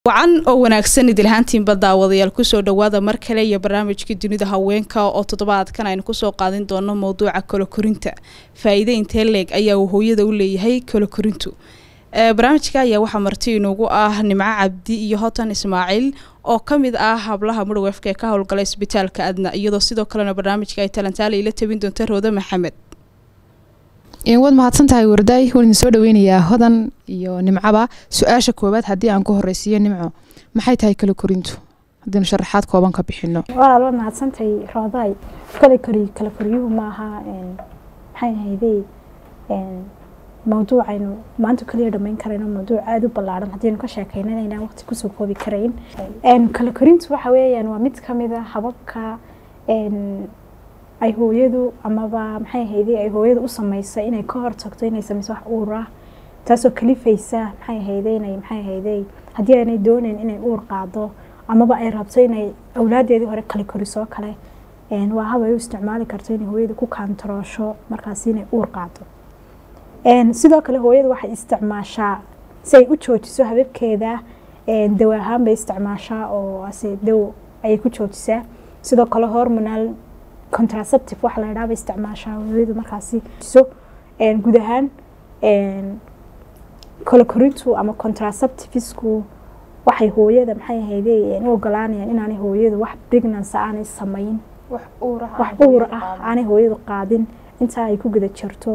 wacan oo wanaagsan idilhaantiinba daawadayaal kusoo dhawaada mar kale iyo barnaamijkii dunida haweenka oo toddobaadkan aynu kusoo qaadin doono mowduuca kolokorinta faa-iide intee leeg ayaa uu hooyada u leeyahay kolokorintu barnaamijka ayaa waxaa marti inugu ah nimco cabdi iyo hotan ismaaciil oo ka mid ah hablaha mudhawefka ee ka howlgala isbitaalka adna iyadoo sidoo kalena barnaamijka ay talantaale ila tabin doonta rooda maxamed waad mahadsan tahay wardaay waan idin soo dhaweynayaa hodan iyo nimcaba su-aasha koowaad haddii aan ku horeysiiyo nimco maxay tahay kala korintu haddiinu sharaxaad kooban ka bixino walaal waad mahadsantahay roodaay kala kori kala koryuhu maaha maxay ahaydey mawduucaynu maanta kaliya dhamayn karayno mawduuc aada u ballaaran haddaynu ka sheekeynan inaan waqti kusoo koobi karayn kala korintu waxa weeyaan waa mid ka mid a hababka ay hooyadu amaba maxay ahayday ay hooyadu u samaysa inay ka hortagto inay samayso wax uur ah taasoo kalifaysa maxay ahayday inay maxay ahayday haddii aanay doonayn inay uur qaado amaba ay rabto inay awlaadeedii hore kala korisoo kale waa hab ay u isticmaali karto inay hooyadu ku kaantaroosho markaasi inay uur qaado sidoo kale hooyadu waxay isticmaashaa si ay u joojiso hababkeeda daw ahaan bay isticmaashaa oo ase daw ayay ku joojisaa sidoo kale hormonal contraceptive waxa la yidhaha bay isticmaashaa hooyadu markaasi so guud ahaan kolokorintu ama contraceptivisku waxay hooyada maxay ahayday u ogolaanayaan inaanay hooyadu wax pregnancy aanay samayn wax uur ah aanay hooyadu qaadin intaa ay ku guda jirto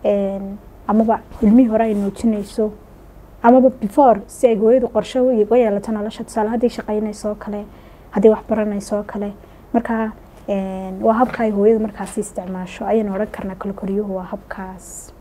amaba ilmihii hore ay nuujinayso amaba before si ay hooyadu qorsho uga yeelato nolosha tusaale hadday shaqaynaysoo kale hadday wax baranaysoo kale marka waa habka ay hooyadu markaasi isticmaasho ayaynu odhan karnaa kolokoryuhu waa habkaas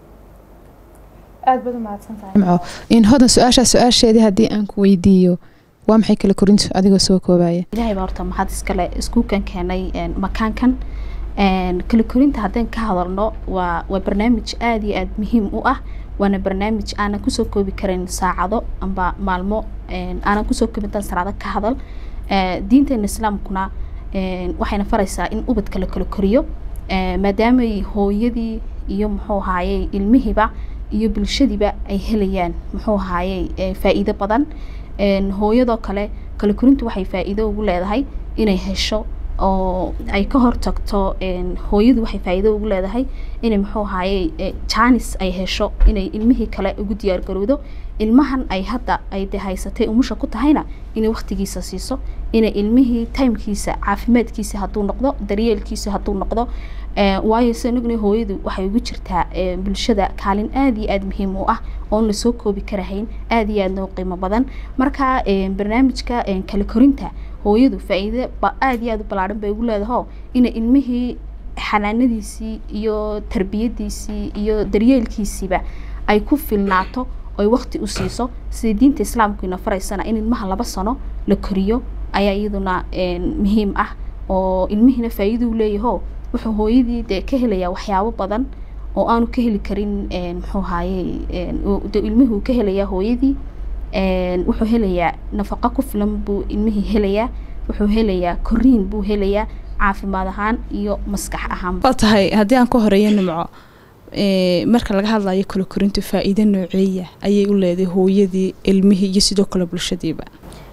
aad baad umahadsantahay in hodan su-aashaa su-aasheedii haddii aan ku weydiiyo waa maxay kala korintu adigoo soo koobaya ilaahay baa horta maxaad iskale iskuukan keenay makaankan kala korinta haddaan ka hadalno waa waa barnaamij aada iyo aada muhiim u ah waana barnaamij aanan kusoo koobi karin saacado amba maalmo aanan kusoo koobin dan saacado ka hadal diinteena islaamkuna waxayna faraysaa in ubadka la kala koriyo maadaamay hooyadii iyo muxuu ahaayey ilmihiiba iyo bulshadiiba ay helayaan muxuu ahaayey faa-iido badan hooyadoo kale kala korintu waxay faa-iido ugu leedahay inay hesho oo ay ka hortagto hooyadu waxay faa-iido ugu leedahay inay muxuu ahaayey janis ay hesho inay ilmihii kale ugu diyaar garowdo ilmahan ay hadda ay de haysatay umusha ku tahayna inay waktigiisa siiso inay ilmihii timekiisa caafimaadkiisa hadduu noqdo daryeelkiisa hadduu noqdo waayo sanugna hooyadu waxay ugu jirtaa bulshada kaalin aada iyo aada muhiim u ah oon lasoo koobi karahayn aada iyo aadna u qiimo badan marka barnaamijka kala korinta hooyadu faa-iide aada iyo aada u ballaaran bay ugu leedaho inay ilmihii xanaanadiisii iyo tarbiyadiisii iyo daryeelkiisiiba ay ku filnaato oy wakti u siiso sida diinta islaamku ina faraysana in ilmaha laba sano la koriyo ayaa iyaduna muhiim ah oo ilmihiina faa-iiduu leeyaho wuxuu hooyadii dee ka helayaa waxyaabo badan oo aanu ka heli karin muxuu ahaayey ilmihii uu ka helayaa hooyadii wuxuu helayaa nafaqo ku filan buu ilmihii helayaa wuxuu helayaa koriin buu helayaa caafimaad ahaan iyo maskax ahaan waa tahay haddii aan ka horeeyo nimco marka laga hadlayo kala korintu faa-iido nooceeya ayay u leedahay hooyadii ilmihii iyo sidoo kale bulshadiiba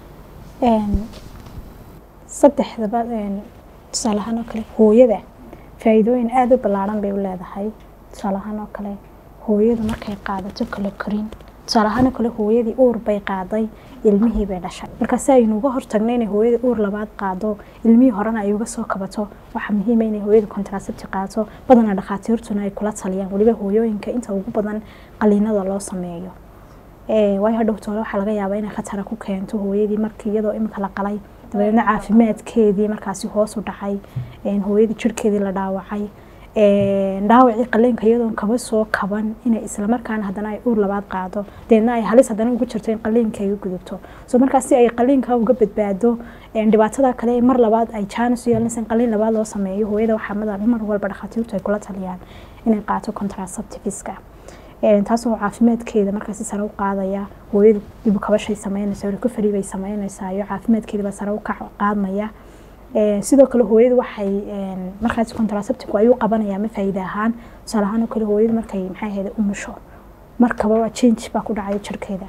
saddexdaba tusaale ahaan oo kale hooyada faa-iidooyin aada u ballaaran bay u leedahay tusaale ahaan oo kale hooyadu markay qaadato kala korin tusaale ahaan oo kale hooyadii uur bay qaaday ilmihii bay dhashay marka si aynu uga hortagno inay hooyada uur labaad qaado ilmihii horena ay uga soo kabato waxaa muhiima inay hooyada contracepti qaadato badanaa dhakhaatiirtuna ay kula taliyaan weliba hooyooyinka inta ugu badan qaliinada loo sameeyo waayo hadhowtoole waxaa laga yaabaa inay khatara ku keento hooyadii markii iyadoo imika la qalay dabeedna caafimaadkeedii markaasi hoos u dhacay hooyadii jirhkeedii la dhaawacay dhaawacii qaliinka iyadoon kaba soo kaban inay islamarkaana haddana ay uur labaad qaado deedna ay halis haddana ugu jirto in qaliinka ay u gudubto so markaas si ay qaliinka uga badbaado dhibaatada kale mar labaad ay jaanis u yeelanaysa in qaliin labaad loo sameeyo hooyada waxaa mar walba dhakhaatiirtu ay kula taliyaan inay qaato contraceptiviska taasoo caafimaadkeeda markaasi sare u qaadaya hooyadu dib kabashay sameynaysa recovery bay sameynaysaa iyo caafimaadkeedaba sare u qaadmaya sidoo kale hooyadu waxay markaas contraceptive ayuu qabanaya ma faa'iida ahaan tusaale ahaan oo kale hooyadu markay maxay ahayd umusho markaba change baa ku dhacaya jirkeeda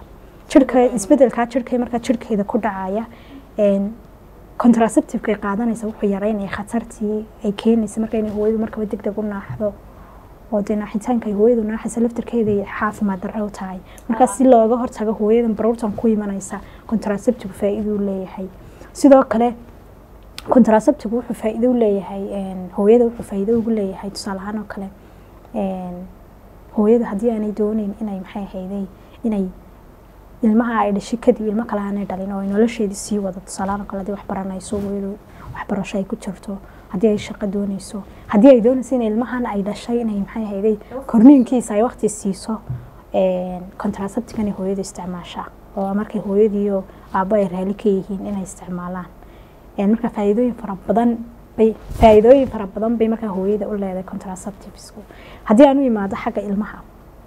jirka isbedelkaa jirka markaa jirkeeda ku dhacaya contraceptiveka ay qaadanaysa wuxuu yareynaya khatartii ay keenaysa marka inay hooyadu markaba deg deg u naaxdo oo dee naaxitaanka ay hooyadu naaxaysa laftarkeeda ay caafimaad darro u tahay markaa si looga hortago hooyadan baruurtan ku imanaysa contraceptive faa-iiduu leeyahay sidoo kale contraceptive wuxuu faa-iido u leeyahay hooyada wuxuu faa-iido ugu leeyahay tusaale ahaan oo kale hooyada haddii aanay dooneyn inay maxay ahayday inay ilmaha ay dhashay kadib ilmo kale aanay dhalin oo ay nolosheedii sii wado tusaalahaan oo kale haddii wax baranayso hooyadu waxbarasho ay ku jirto haddii ay shaqo dooneyso haddii ay dooneyso in ilmahan ay dhashay inay maxay ahayday korniinkiisa ay waqti siiso contraceptigan hooyada isticmaashaa oo markay hooyadiiyo aabbo ay raali ka yihiin inay isticmaalaan marka faa'iidooyin fara badan bay faa'iidooyin fara badan bay markaa hooyada u leedahay contraceptivesku haddii aan u imaado xagga ilmaha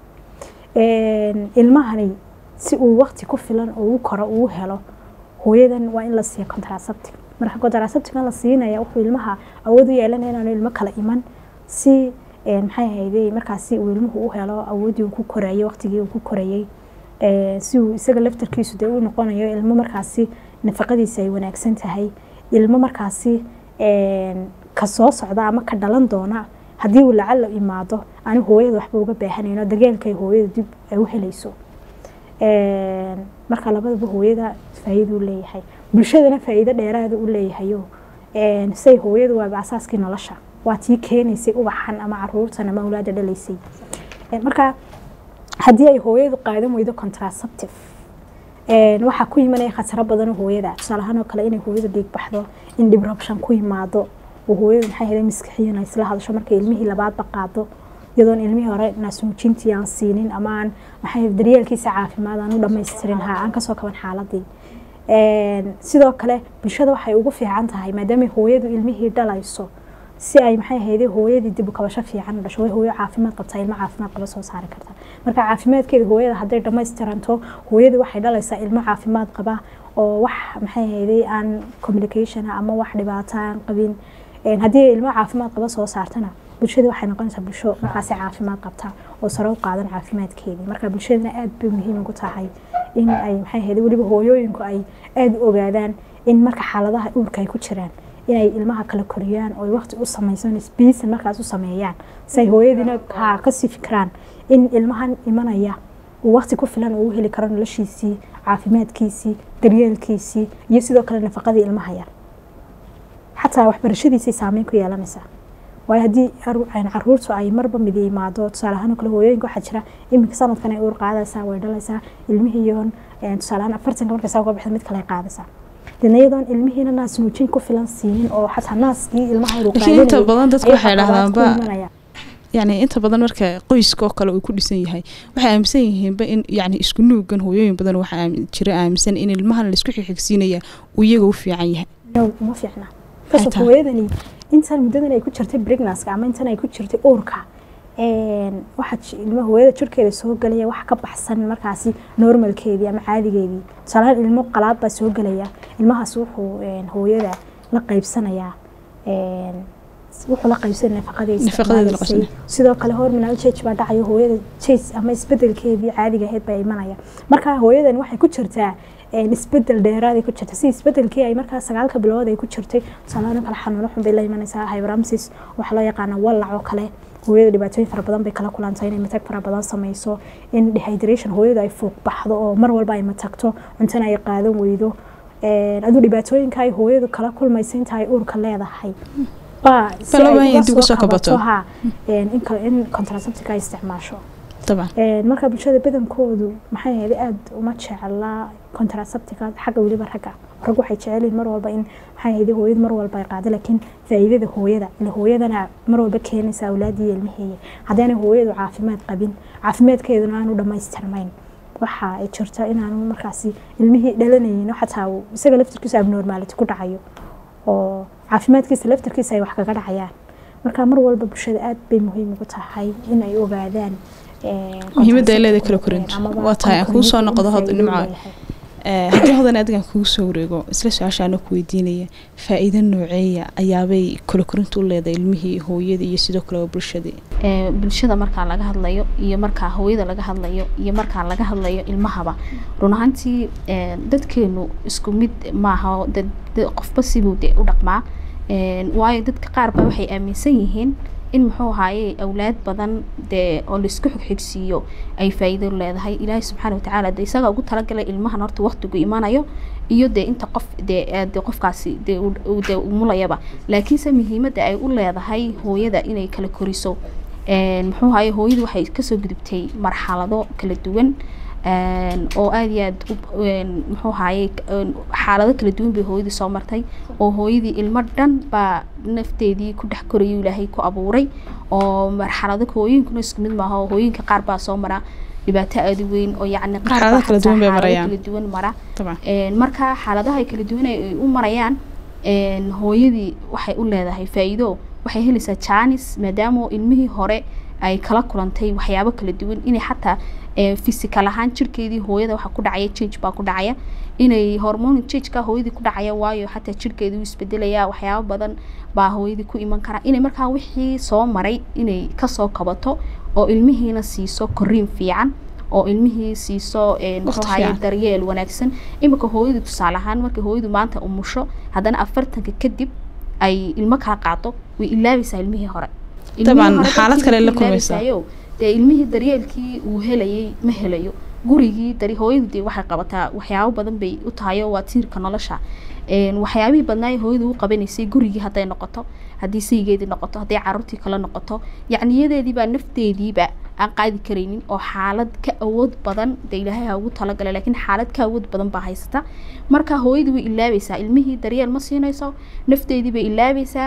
ilmahani si uu waqti ku filan oo u koro uu helo hooyadan waa in la siiya contraceptive marka contraceptivekan la siinaya wuxuu ilmaha awood u yeelanaya inaanu ilmo kala iman si maxay ahayday markaasi uu ilmuhu u helo awooddii uu ku korayay waqtigii uu ku korayay si uu isaga laftarkiisu dee u noqonayo ilmo markaasi nafaqadiisa ay wanaagsan tahay ilmo markaasi ka soo socda ama ka dhalan doona haddii uu lacala imaado ani hooyada waxba uga baahanayno daryeelkay hooyada dib ay u helayso marka labadaba hooyada faa'iido u leeyahay bulshadana faa'iido dheeraada u leeyahayo say hooyadu waaba asaaskii nolosha waa tii keenaysay ubaxan ama caruurtan ama awlaada dhalaysay marka haddii ay hooyadu qaadan weydo contraceptive waxaa ku imanaya khataro badanoo hooyada tusaale ahaan oo kale inay hooyadu dhiig baxdo in dhibrabshan ku yimaado oo hooyadu maxay heday maskaxiyan ay isla hadasho markay ilmihii labaadba qaado iyadoon ilmihii hore naasnuujintii aan siinin ama aan maxay daryeelkiisa caafimaad aan u dhamaystirin ha aan kasoo kaban xaaladii sidoo kale bulshada waxay ugu fiican tahay maadaama hooyadu ilmihii dhalayso si ay maxay ahayday hooyadii dib u kabasho fiican u dhasho way hooyo caafimaad qabtaa ilmo caafimaad qaba soo saari karta marka caafimaadkeeda hooyada hadday dhamaystiranto hooyadii waxay dhalaysaa ilmo caafimaad qaba oo wax maxay ahayday aan communication ama wax dhibaato aan qabin haddii ilmo caafimaad qaba soo saartana bulshada waxay noqonaysaa bulsho markaasi caafimaad qabta oo sare u qaadan caafimaadkeedii marka bulshadana aad bay muhiim ugu tahay in ay maxay ahayday weliba hooyooyinku ay aada u ogaadaan in marka xaaladaha uurka ay ku jiraan inay ilmaha kala koriyaan oo waqti u samaysan sbiisan markaas u sameeyaan si ay hooyadiina ha kasii fikiraan in ilmahan imanaya uu waqti ku filan uu heli karo noloshiisii caafimaadkiisii daryeelkiisii iyo sidoo kale nafaqadii ilmaha yar xataa waxbarashadiisay saameyn ku yeelanaysaa waayo haddii caruurtu ay marba mid imaado tusaale ahaan oo kale hooyooyinka waxaa jira iminka sanadkan ay uur qaadaysaa way dhalaysaa ilmihiiyoon tusaale ahaan afartanka markaysaa uga baxda mid kale ay qaadaysaa dina iyadoon ilmihiina naas nuujin ku filan siinin oo xataa naaskii ilmaha laakiin inta badan dadku waxay dhahdaanba yani inta badan marka qoyska oo kale uu ku dhisan yahay waxay aaminsan yihiinba in yani isku nuugan hooyooyin badan waxaa jira aaminsan in ilmahan laisku xigxigsiinaya uu iyaga u fiican yahay uma fiicna kasoo hooyadani intan muddadan ay ku jirtay brignaska ama intan ay ku jirtay uurka waxaa ilmo hooyada jirkeeda soo gelaya wax ka baxsan markaasi normalkeedii ama caadigeedii tusaalahaan ilmo qalaad baa soo gelaya ilmahaas wuxuu hooyada la qaybsanayaa wuxuu la qaybsanaya nafaqadeeda sidoo kale hormonal change baa dhacayo hooyada change ama isbedelkeedii caadiga ahayd baa imanaya marka hooyadan waxay ku jirtaa isbedel dheeraaday ku jirta si isbedelkii ay markaa sagaalka bilood ay ku jirtay tusaalahaan kale xanuuno xun bay la imanaysaa hyperamsis waxaa loo yaqaana wallac oo kale hooyada dhibaatooyin fara badan bay kala kulantay inay matag fara badan sameyso in dehydration hooyada ay fuuq baxdo oo mar walba ay matagto cuntana ay qaadan weydo aduu dhibaatooyinka ay hooyadu kala kulmaysa inta ay uurka leedahay ha in contraceptica ay isticmaasho marka bulshada badankoodu maxay ahayd aada uma jeclaa contraceptica xagga weliba ragga rag waxay jecelyihin mar walba in maxay ahayd hooyada mar walba ay qaado laakiin faa'iidada hooyada ila hooyadana mar walba keenaysa awlaadii ilmaheeya haddaanay hooyadu caafimaad qabin caafimaadkeeduna aanu dhammaystirmayn waxa ay jirta inaanu markaasi ilmihii dhalanaynin xataa isaga laftirkiisa abnormality ku dhacayo oo caafimaadkiisa laftirkiisa ay wax kaga dhacayaan marka mar walba bulshada aad bay muhiim ugu tahay in ay ogaadaan muhiimadda ay leedahay kala korinta waa tahay aan kuu soo noqdo hod nimco haddii hodan adigan kugu soo wareego isla su-aashaana ku weydiinaya faa-iido nooceeya ayaabay kala korinta u leedahay ilmihii hooyadii iyo sidoo kale bulshadii bulshada markaa laga hadlayo iyo markaa hooyada laga hadlayo iyo markaa laga hadlayo ilmahaba run ahaantii dadkeenu isku mid maaha qofba sibuu de u dhaqmaa waayo dadka qaar baa waxay aaminsan yihiin in muxuu ahaaye awlaad badan dee oo laisku xigxigsiiyo ay faa-iido leedahay ilaahay subxaana watacaala de isagaa ugu talagalay ilmahan horta waqtigu imanayo iyo dee inta qof dee de qofkaasi dee dee umulayaba laakiinse muhiimadda ay u leedahay hooyada inay kala koriso muxuu ahaaye hooyadu waxay kasoo gudubtay marxalado kala duwan oo aada iyo aad muxuu ahaaye xaalado kala duwan bay hooyadii soo martay oo hooyadii ilmo dhan baa nafteedii ku dhex korayo ilaahay ku abuuray oo marxalado hooyinkuna isku mid maaha hooyinka qaar baa soo mara dhibaato aada weyn oo yacni qaar baa kala duwan bay marayaan kala duwan mara marka xaaladaha kala duwan ay u marayaan hooyadii waxay u leedahay faa-iido waxay helaysaa jaanis maadaama ilmihii hore ay kala kulantay waxyaabo kala duwan inay xataa physical ahaan jirkeedii hooyada waxa ku dhacaya change baa ku dhacaya inay hormone changeka hooyadii ku dhacaya waayo xataa jirkeedii uu isbedelaya waxyaabo badan baa hooyadii ku iman kara inay markaa wixii soo maray inay kasoo kabato oo ilmihiina siiso koriin fiican oo ilmihii siiso muxuu ahaye daryeel wanaagsan imika hooyadu tusaale ahaan markay hooyadu maanta umusho haddana afartanka kadib ay ilmo kala qaado way ilaabaysaa ilmihii hore طبعا xaalad kale la kulmaysaa dee ilmihii daryeelkii uu helayay ma helayo gurigii dari hooyadu dee waxay qabataa waxyaabo badan bay u tahay oo waa tiirka nolosha waxyaabihii badnaaye hooyadu u qabanaysay gurigii hadday noqoto haddii saygeedii noqoto hadday caruurtii kale noqoto yacniyadeediibaa nafteediiba aan qaadi karaynin oo xaalad ka awood badan dee ilaahay ha ugu talagalay laakiin xaalad ka awood badan baa haysata marka hooyadii way ilaabaysaa ilmihii daryeel ma siinayso nafteedii bay ilaabaysaa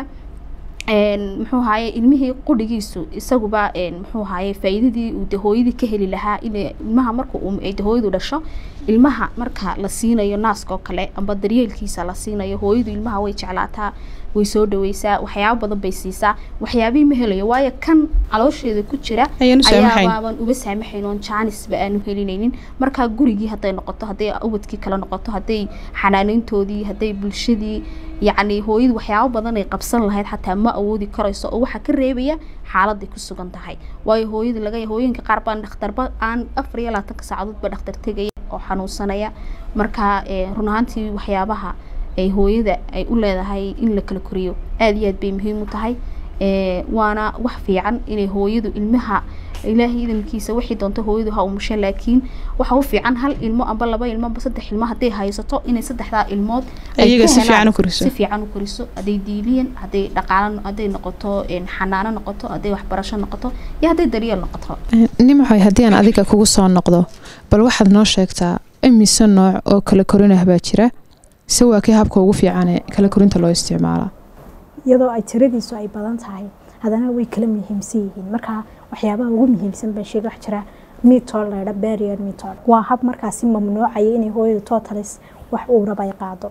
muxuu ahaye ilmihii qudhigiisu isaguba muxuu ahaye faa-iidadii uu de hooyadii ka heli lahaa in ilmaha marka de hooyadu dhasho ilmaha marka la siinayo naaska oo kale amba daryeelkiisa la siinayo hooyadu ilmaha way jeclaataa way soo dhaweysaa waxyaabo badan bay siisaa waxyaabihii ma helayo waayo kan caloosheeda ku jira ayaabaaban uba saamaxayn oon jaanisba aanu helinaynin markaa gurigii hadday noqoto hadday ubadkii kale noqoto hadday xanaaneyntoodii hadday bulshadii yacni hooyadu waxyaabo badan ay qabsan lahayd xataa ma awoodi karayso oo waxaa ka reebaya xaaladay ku sugan tahay waayo hooyada laga hooyinka qaar baan dhakhtarba aan afar iyo labaatanka saacadoodba dhakhtar tegaya oo xanuunsanaya marka run ahaantii waxyaabaha ay hooyada ay u leedahay in la kala koriyo aada iyo aad bay muhiim u tahay waana wax fiican inay hooyadu ilmaha ilaahay idamkiisa waxay doonto hooyadu ha umusha laakiin waxa u fiican hal ilmo amba laba ilmo amba saddex ilmo hadday haysato inay saddexdaa ilmood iyaga si fiican u koriso si fiican u koriso hadday diiliyan hadday dhaqaalo hadday noqoto xanaano noqoto hadday waxbarasho noqoto iyo hadday daryeel noqoto nimcoy haddii aan adiga kugu soo noqdo bal waxaad noo sheegtaa imise nooc oo kala korinah baa jira se waa kii habka ugu fiicane kala korinta loo isticmaalaa iyadoo ay tiradiisu ay badan tahay haddana way kala muhiimsan yihiin marka waxyaabaha ugu muhiimsan baa sheega wax jira mitol laydha barrier mitol waa hab markaasi mamnuucaya inay hooyada totalis wax uu raba ay qaado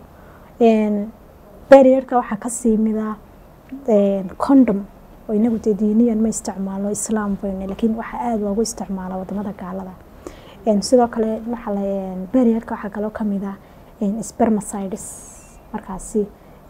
barrierka waxaa kasii mida condom oo inagu dee diiniyan ma isticmaalno islaam bayne laakiin waxaa aada loogu isticmaala wadamada gaalada sidoo kale waxaa la barrierka waxaa kaloo kamid ah spermacides markaasi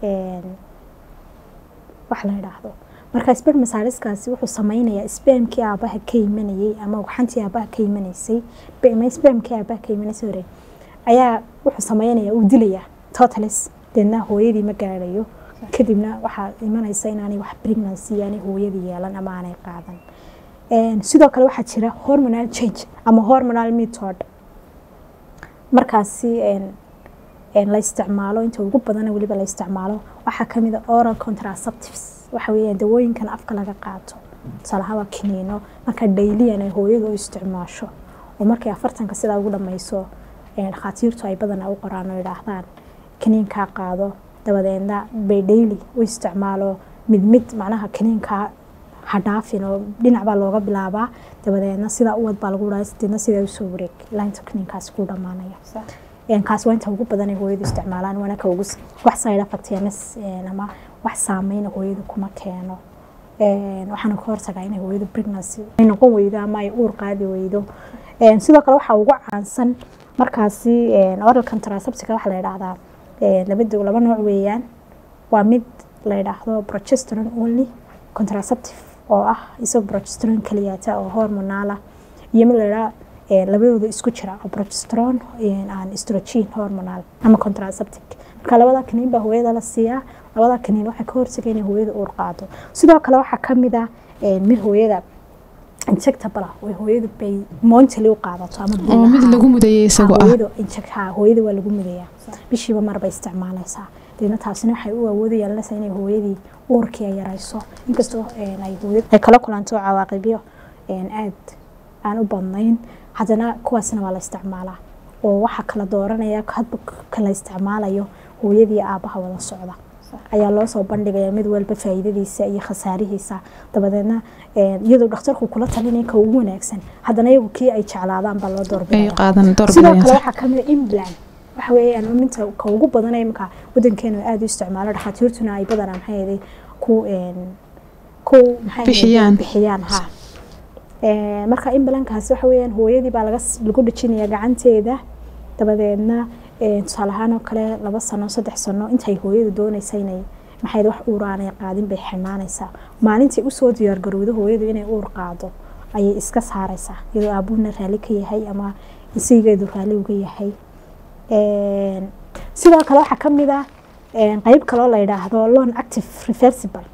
wax la yidhaahdo marka spermacideskaasi wuxuu sameynayaa spermkii aabaha ka imanayay ama waxantii aabaha ka imanaysay spermkii aabaha ka imanaysay hore ayaa wuxuu sameynayaa uu dilayaa totalis deedna hooyadii ma gaadhayo kadibna waxaa imanaysa inaanay wax pregnancy aanay hooyadii yeelan ama aanay qaadan sidoo kale waxaa jira hormonal change ama hormonal method markaasi la isticmaalo inta ugu badana weliba la isticmaalo waxaa kamid a oral contraceptives waxa weeyaan dawooyinkan afka laga qaato tusaalaha waa kiniino marka dayliyan ay hooyadu u isticmaasho oo markay afartanka sidaa ugu dhammayso dhakhaatiirtu ay badanaa u qoraan oo yidhaahdaan kiniinkaa qaado dabadeedna bay daily u isticmaalo mid mid macnaha kiniinkaa hadhaafin oo dhinac baa looga bilaabaa dabadeedna sidaa uwad baa lagu dhahay sideedna sidaa usoo wareeg ilaa inta kiniinkaasi ku dhammaanaya kaas waa inta ugu badan ay hooyadu isticmaalaan waana ka ugu wax side effect ms ama wax saameyn hooyadu kuma keeno waxaana ka hortagaa inay hooyadu pregnancy ay noqon weydo ama ay uur qaadi weydo sidoo kale waxaa ugu caansan markaasi oral contraceptica waxaa la yidhaahdaa labada laba nooc weeyaan waa mid la yidhaahdo progesterone only contraceptive oo ah isagoo progesterone kaliyaata oo hormonaala iyo mid la yidhaha labadooda isku jira oo progesterone aan estrogen hormonal ama contraceptic marka labada kaniin baa hooyada la siiyaa labada kaniin waxay ka hortaga inay hooyada uur qaado sidoo kale waxaa kamid ah mid hooyada injectable ah way hooyadu bay monthly u qaadato ama oo mid lagu mudayay isagoo ah hooyada inject hooyada waa lagu mudayaa bishiiba mar bay isticmaalaysaa deedna taasina waxay u awoodi yeelanaysaa inay hooyadii uurkii ay yarayso inkastoo ay hooyada ay kala kulanto cawaaqibyo aad aan u badnayn haddana kuwaasna waa la isticmaalaa oo waxaa kala dooranaya hadba kala isticmaalayo hooyadii aabaha wada socda ayaa loo soo bandhigaya mid walba faa'iidadiisa iyo khasaarihiisa dabadeedna iyadoo dhakhtarku kula talinaya ka ugu wanaagsan haddana iyagu kii ay jeclaadaan baa loo ay doorbidaya qaadan sidoo doorbidayaan kale sax waxaa kamid a implant waxa weeyaan minta ka ugu badan ee marka wadankeena aad u isticmaalo dhakhaatiirtuna ay badanaa maxay ahayd ku ku maxay ahayd Bixiyaan. bixiyaan ha Ee, marka implankaasi waxa weeyaan hooyadii baa laga s- lagu dhajinaya gacanteeda dabadeedna ee, tusaale ahaan oo kale laba sano saddex sano intay hooyadu doonaysa inay maxay wax uuraanay qaadin bay xirnaanaysaa maalintii usoo diyaargarowdo hooyadu inay uur qaado ayay iska saaraysaa iyadoo aabuhuna raalli ka yahay ama isigeedu raalli uga yahay Een, sidoo kale waxaa kamid ah een, qeyb kaloo la yidhaahdo lon active reversible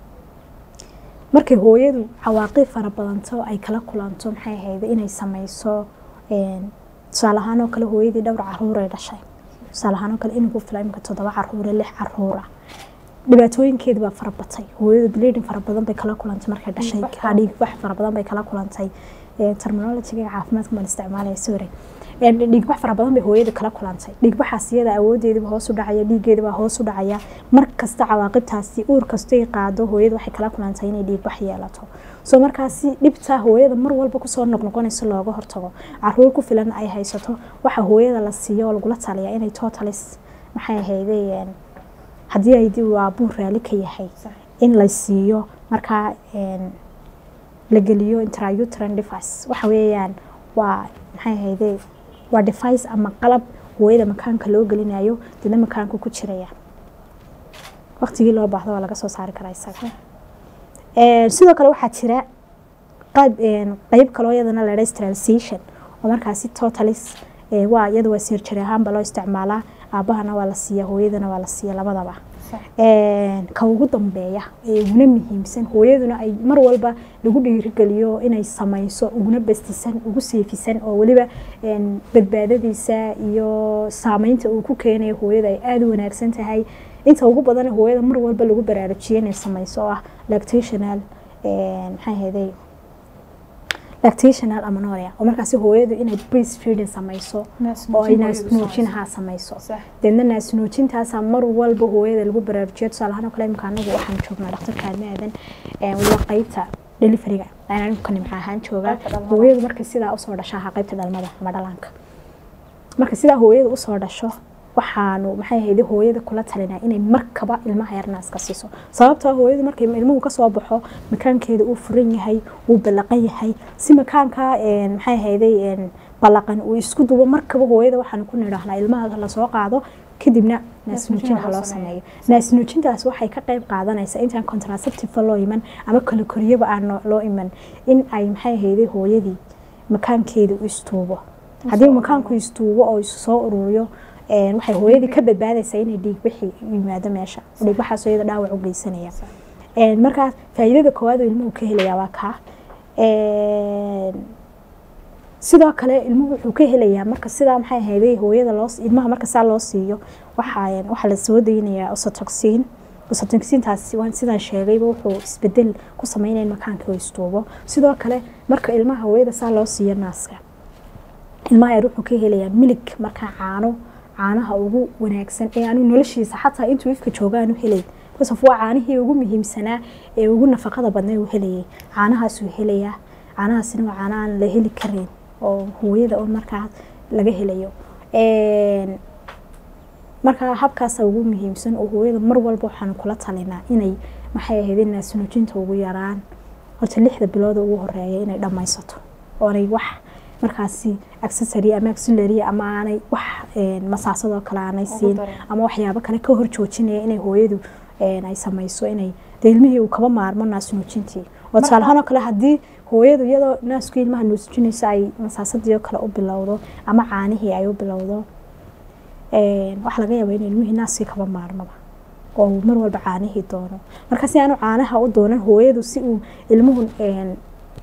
markay hooyadu cawaaqib fara badanto ay kala kulanto maxay ahayd inay sameyso een, tusaale ahaan oo kale hooyadii dhowr caruur ay dhashay tusaale ahaan oo kale inuu ku fila imika toddoba caruure lix caruur ah dhibaatooyinkeeda baa fara batay hooyadu bleeding fara badan bay kala kulantay markay dhashay Ha, dhiigbax fara badan bay kala kulantay Ee, terminology-ga caafimaadka baan isticmaalaya sorry Ee, dhiigbax fara badan bay hooyada kala kulantay dhiigbaxaas iyada awoodeediba hoos u dhacaya dhiigeeda baa hoos u dhacaya mar kasta cawaaqibtaasi uur kastay qaado hooyada waxay kala kulantay inay dhiigbax yeelato soo markaasi dhibtaa hooyada mar walba kusoo noqnoqonayso looga hortago caruur ku filan ay haysato waxa hooyada la siiyo oo lagula taliya inay totalis maxay ahaydeen haddii ay dib aabuun raalli ka yahay in la siiyo markaa een, la geliyo intrauterine device waxa weeyaan waa maxay ahayde waa device ama qalab hooyada makaanka loo gelinayo dina makaanka ku jiraya waqtigii loo baahdo waa laga soo saari karaa isaga Een, sidoo kale waxaa jira qayb een, qayb kaloo iyadana la sterilization oo markaasi totalis ee, waa iyada waa surgery ahaanba loo isticmaalaa aabahana waa la siiya hooyadana waa la siiya labadaba Een, ka ugu dambeeya ee uguna muhiimsan hooyaduna ay mar walba lagu dhiirigeliyo inay sameyso uguna bastisan ugu seefisan oo weliba een, badbaadadiisa iyo saameynta uu ku keenayo hooyada ay aada u wanaagsan tahay inta ugu badan hooyada mar walba lagu baraarujiyo inay sameyso oo ah lactational een, maxay ahayday lactational amanoria oo markaasi hooyadu inay breastfeeding sameyso oo ay naasnuujinaha sameyso deedna naasnuujintaasaa mar walba hooyada lagu baraarujiyo tusaale ahaan oo kale imika anagu waxaan joognaa dhakhtarka aadmaadan waliba qeybta deliveriga ayaan anigu ka nimca ahaan joogaa hooyadu markay sidaa usoo dhasho ahaa qeybta dhalmada ama dhalaanka marka sidaa hooyada usoo dhasho waxaanu maxay ahayd hooyada kula talinaa inay markaba ilmaha yar naaska siiso sababtoo ah hooyadu markay ilmuhu kasoo baxo makaankeeda uu furan yahay uu ballaqan yahay si makaanka een, maxay ahayday een, ballaqan uu isku dubo markaba hooyada waxaanu ku nidhaahnaa ilmaha lasoo qaado kadibna naasnuujin ha loo sameeyo naasnuujintaas waxay ka qayb qaadanaysaa intaan contraceptive loo iman ama kala koriyaba aan loo- loo iman in ay maxay ahayday hooyadii makaankeeda u istuubo haddii makaanku istuubo oo isu soo ururiyo een, waxay hooyadii ka badbaadaysaa inay dhiigbixi yimaado meesha dhiigbaxaas iyada dhaawac u geysanaya Een, markaa faa'iidada koowaad oo ilmuhu ka helayaa waa kaa Een, sidoo kale ilmuhu wuxuu ka helayaa marka sidaa maxay ahayday hooyada loo ilmaha marka saa loo siiyo waxaa waxaa la soo daynayaa oxytocin oxytocintaasi waan sidaan sheegayba wuxuu isbedel ku sameynaya in makaanka uu istuubo sidoo kale marka ilmaha hooyada saa loo siiyo naaska ilmaha yar wuxuu ka helayaa milig markaa caano caanaha ugu wanaagsan ee aanu noloshiisa xataa intuu ifka jooga aanu helayn kasof waa caanihii ugu muhiimsanaa ee ugu nafaqada badnaa uu helayay caanahaasuu helayaa caanahaasina waa caana aan la heli karin oo hooyada un markaa laga helayo Een, marka habkaasa ugu muhiimsan oo hooyada mar walba waxaanu kula talinaa inay maxay ahayd naasnuujinta ugu yaraan horta lixda bilood ugu horeeya inay dhammaysato oonay wax markaasi accessory ama auxiliary ama aanay wax een, masaasadoo kale aanay siin ama waxyaabo kale ka hor joojinaya inay hooyadu een, ay samayso inay dee ilmihii uu kaba maarmo naas nuujintii oo tusaale ahaan oo kale haddii hooyadu iyadoo naasku ilmaha nuusjinayso ay masaasadii oo kale u bilowdo ama caanihii ay u bilowdo een, waxaa laga yaabaa in ilmihii naaskii kaba maarmaba oo uu mar walba caanihii doono marka si aanu caanaha u doonan hooyadu si uu ilmuhu een,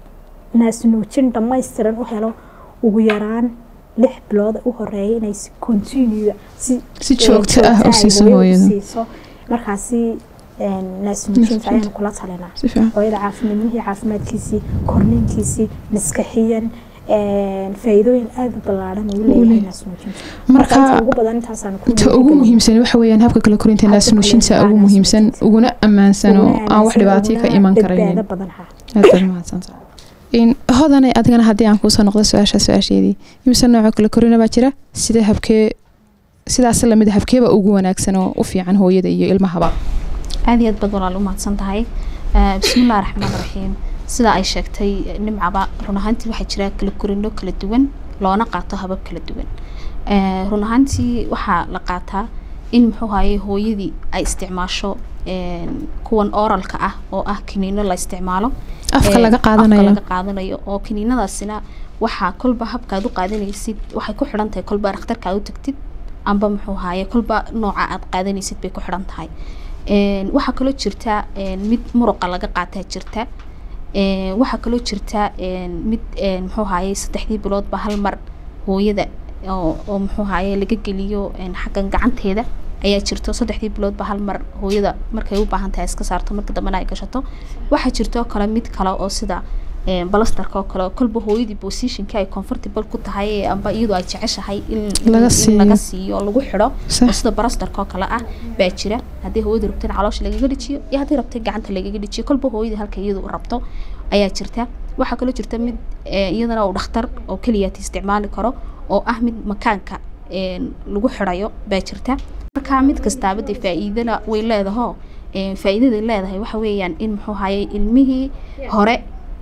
naas nuujin dhammaystiran u helo ugu yaraan lix bilood u horeeya inay si continue si si een, joogto ah ay u siiso hooyadu hooyada siiso markaasi een, naas nuujinta ayaanu kula talinaa si fiican hooyada caafimaadnimihii caafimaadkiisii korniinkiisii maskaxiyan een, faa'iidooyin aada u ballaaran uu leeyahay leeyahay. naas nuujinta marka inta marka ugu badan intaasaan ku inta ugu dhiirigelin. muhiimsan waxa weeyaan habka kala korinta Habka naas kala nuujinta korinta ugu naas muhiimsan nuujinta. uguna ammaansan oo Uguna aan wax aaminsan, dhibaato ka uguna iman karaynin badbaado badan ha aad baad mahadsantahay in hodane adigana haddii aan kuusoo noqdo su-aasha su-aasheedii imise nooco kala korina baa jira sidee habkee sidaas lamid habkeeba ugu wanaagsan oo u fiican hooyada iyo ilmahaba aad iyo aad baad walaal u mahadsan tahay Eh, bismillahi raxmaan raxiim sida ay sheegtay eh, nimcaba run ahaantii waxaa jira kala korino kala duwan loona qaato habab kala duwan Eh, run ahaantii waxaa la qaataa in muxuu haye hooyadii ay isticmaasho een, kuwan oralka ah oo ah kiniino la isticmaalo afka Ee, laga afka qaadanayo laga qaadanayo oo kiniinadaasina waxaa kolba habkaad u qaadanaysid waxay ku xidhan tahay kolba dhakhtarka aad u tagtid amba muxuu haaye kolba nooca aad qaadanaysid bay ku xidhan tahay Een, waxaa kaloo jirta een, mid muruqa laga qaataa jirta Een, waxaa kaloo jirta een, mid een, muxuu haaye saddexdii biloodba hal mar hooyada oo oo muxuu haaye laga geliyo een, xaggan gacanteeda ayaa jirto saddexdii biloodba hal mar hooyada markay u baahan tahay iska saarto marka dambena ay gashato waxaa jirto kale mid kale oo sida een, balastarka oo kale oo kolba hooyadii positionka ay comfortable ku tahay ee amba iyadoo ay jeceshahay in in- Laga in siiyo. laga siiyo oo lagu xidho oo sax sida balastarka oo kale ah baa jira haddii hooyada rabto in caloosha lagaga dhijiyo iyo haddii rabto in gacanta lagaga dhijiyo kolba hooyada halka iyadu rabto ayaa jirta waxaa kaloo jirta mid eh, iyadana uu dhakhtar oo keliyaati isticmaali karo oo ah mid makaanka een, lagu xidhayo baa jirta marka mid kastaaba dee faa'iidana way leedaho een, faa'iidaday leedahay waxa weeyaan in muxuu haye ilmihii hore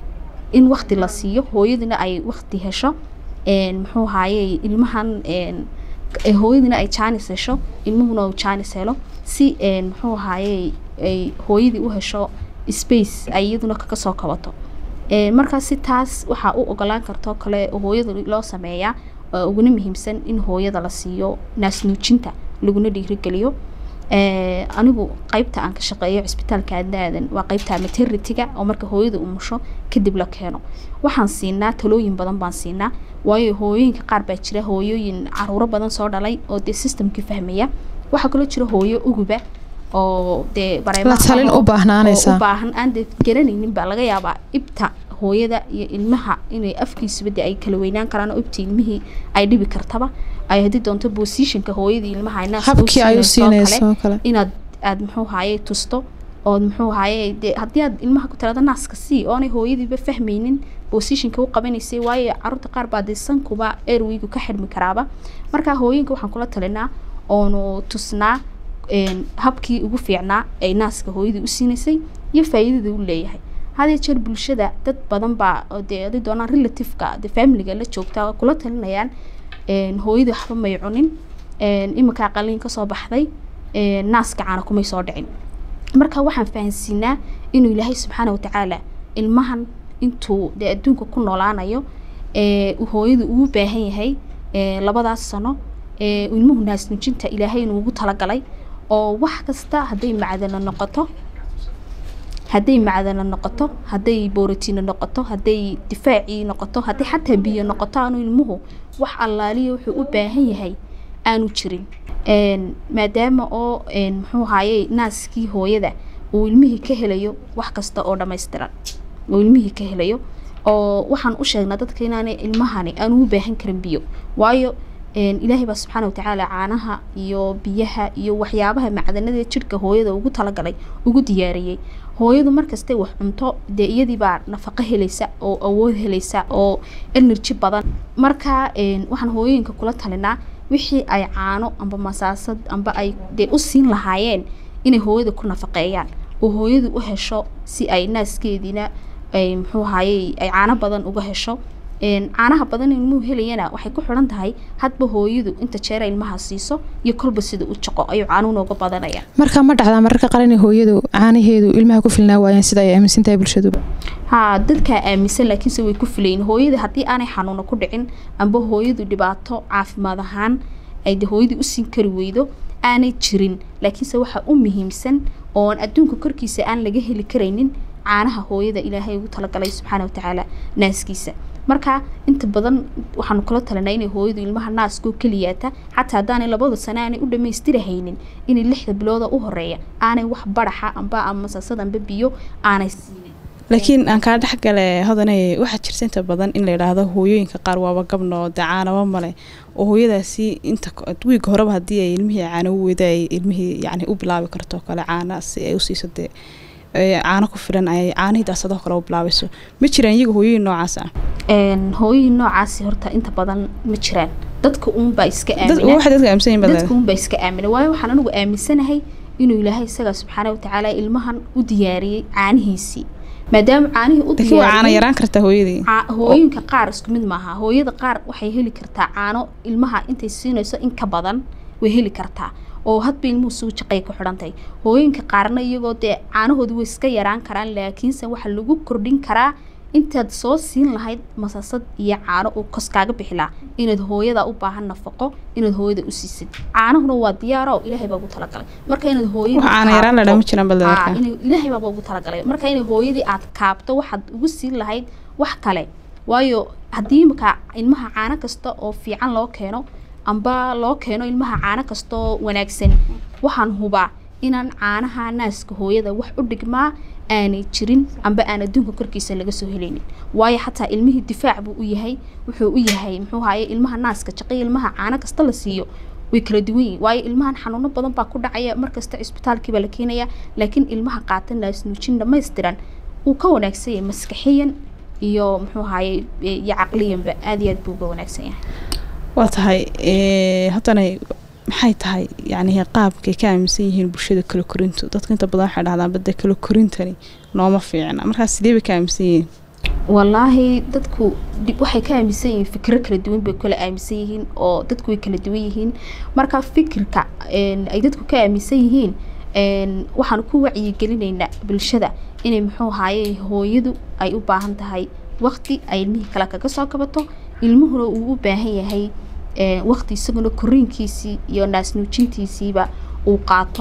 in waqti la siiyo hooyadina ay waqti hesho een, muxuu haye ilmahan een, ee hooyadina ay jaanis hesho ilmuhuna uu jaanis helo si een, muxuu haye ay hooyadii u hesho space ay iyaduna kaga soo kabato Een, markaa si taas waxaa u ogolaan kartoo kale oo hooyada loo sameeyaa oo uguna muhiimsan in hooyada la siiyo naas nuujinta laguna dhiirigeliyo Ee, anigu qaybta aan ka shaqeeyo cisbitaalka aadnaadan waa qaybta maternityga oo marka hooyada umusho kadib la keeno waxaan siinaa talooyin badan baan siinaa waayo hooyooyinka qaar baa jira hooyooyin caruuro badan soo dhalay oo dee systemkii fahmaya waxaa kaloo jira hooyo uguba oo dee bareemaha La talin qabo u baahnaanaysa. oo u baahan aan dee garanaynin baa laga yaabaa ibta hooyada iyo ilmaha inay afkiisuba dee ay kala weynaan karaan oo ibta ilmihii ay dhibi kartaba ay haddii doonto positionka hooyadii ilmaha ay naaska u habkii ay u siinayso oo kale, siinayso oo kale inaad aad muxuu haaye tusto ood muxuu haaye dee haddii aad ilmaha ku tirada naaska sii oonay hooyadiiba fahmaynin positionka u qabanaysay waayo caruurta qaar baa dee sankuba airwaygu ka xidhmi karaaba marka hooyinka waxaan kula talinaa oonu tusnaa een, habkii ugu fiicnaa ay naaska hooyadii u siinaysay iyo faa'iidada u leeyahay hadee jeer bulshada dad badan baa oo dee haday doonaan relativeka dee familiga la joogta oo kula talinayaan een, hooyadii waxba may cunin een, iminkaa qaliin kasoo baxday een, naaska caana kumay soo dhicin marka waxaan fahansiinaa inuu ilaahay subxaana watacaala ilmahan intuu dee adduunka ku noolaanayo ee uu hooyadu ugu baahan yahay ee labadaas sano ee uu ilmuhu naasnujinta ilaahay inuu ugu talagalay oo wax kasta hadday macdano noqoto hadday macdano noqoto hadday borotiino noqoto hadday difaacii noqoto hadday xataa biyo noqoto aanu ilmuhu wax allaaliya wuxuu u baahan yahay aanu jirin Een, maadaama oo een, muxuu haye naaskii hooyada uu ilmihii ka helayo wax kasta oo dhammaystiran uu ilmihii ka helayo oo waxaan u sheegnaa dadka inaanay ilmahani aanu u baahan karin biyo waayo een, ilaahay baa subxaana watacaala caanaha iyo biyaha iyo waxyaabaha macdanada jidhka hooyada ugu talagalay ugu diyaariyey hooyadu markastay wax cunto dee iyadii baa nafaqo helaysa oo awood helaysa oo energy badan marka een, waxaan hooyooyinka kula talinaa wixii ay caano amba masaasad amba ay dee u siin lahaayeen inay hooyada ku nafaqeeyaan oo hooyadu u hesho si ay naaskeediina ay muxuu haye ay caano badan uga hesho caanaha badan ilmuhu helayana waxay ku xidhan tahay hadba hooyadu inta jeera ilmaha siiso iyo kolba sida u jaqo ayuu caanuhu nooga badanaya marka ma dhacdaa mararka qaar inay hooyadu caanaheedu ilmaha ku filnaa waayaan sida ay aaminsan tahay bulshaduba haa dadkaa aaminsan laakiinse way ku filayin hooyada haddii aanay xanuuno ku dhicin amba hooyadu dhibaato caafimaad ahaan ay de hooyadii u siin kari weydo aanay jirin laakiinse waxaa u muhiimsan oon adduunka korkiisa aan laga heli karaynin caanaha hooyada ilaahay ugu talagalay subxaana watacaala naaskiisa marka inta badan waxaanu kula talinaa inay hooyadu ilmaha naaskoo keliyaata xataa haddaanay labada sane aanay u dhammaystirahaynin inay lixda bilooda u horeeya aanay wax baraxa amba amasasad amba biyo aanay siinin laakiin aan kaa dhexgale hodanay waxaa jirta inta badan in la yidhaahdo hooyooyinka qaar waaba gabno dee caanaba male oo hooyadaasi inta wiiga horeba haddii ay ilmihii caano u weyda ay ilmihii yani u bilaabi karto kale caana si ay usiiso dee caano ku filan ay caanihii daasadoo kale u bilaabayso ma jiraan iyaga hooyooyin noocaas ah hooyooyin noocaasi horta inta badan ma jiraan dadka uunbaa iska waxa dadka aaminsan yihin dadka uunbaa iska aamina waayo waxaan anigu aaminsanahay inuu ilaahay isaga subxaana watacaala ilmahan u diyaariyey caanihiisii maadaama caanihii u laakiin waa caana yaraan kartaa hooyadii hooyinka qaar isku mid maaha hooyada qaar waxay heli kartaa caano ilmaha intay siinayso in ka badan way heli kartaa oo hadba ilmuhu suu jaqay ku xidhantahay hooyinka qaarna iyagoo dee caanahooda way iska yaraan karaan laakiinse waxaa lagu kordhin karaa intaad soo siin lahayd masasad iyo caano uu kos kaaga bixi lahaa inaad hooyada u baahan nafaqo inaad hooyada u siisid caanahuna waa diyaaro ilaahay baa ugu talagalay marka inaad hooyada caana yaraan la dhama jiraan bal ilaahay baa ugu talagalay marka inay hooyadii aad kaabto waxaad ugu siin lahayd wax kale waayo haddii imika ilmaha caano kasta oo fiican loo keeno amba loo keeno ilmaha caano kasta oo wanaagsan waxaan hubaa inaan caanaha naaska hooyada wax u dhigmaa aanay jirin amba aan adduunka korkiisa laga soo helaynin waayo xataa ilmihii difaac buu u yahay wuxuu u yahay muxuu haye ilmaha naaska jaqay ilmaha caano kasta la siiyo way kala duwan yihin waayo ilmahan xanuuno badan baa ku dhacaya markasta cisbitaalkii baa la keenaya laakiin ilmaha qaata naasnuujin dhamaystiran uu ka wanaagsan yahay maskaxiyan iyo muxuu haye iyo caqliyanba aada iyo aad buu uga wanaagsan yahay waa tahay haddana maxay tahay yani qaabkay ka aaminsan yihiin bulshada kala korintu dadka inta badan waxay dhahdaan bade kala korintani nooma fiicna markaas sidee bay ka aaminsan yihiin wallaahi dadku waxay ka aaminsan yihiin fikro kala duwan bay kala aaminsan yihiin oo dadku way kala duwan yihiin marka fikirka ay dadku ka aaminsan yihiin waxaan ku wacyigelinaynaa bulshada inay muxuu ahaye hooyadu ay u baahan tahay waqti ay ilmihii kale kaga soo kabato ilmuhuna uu u baahan yahay waqti isaguna koriinkiisii iyo naasnuujintiisiiba uu qaato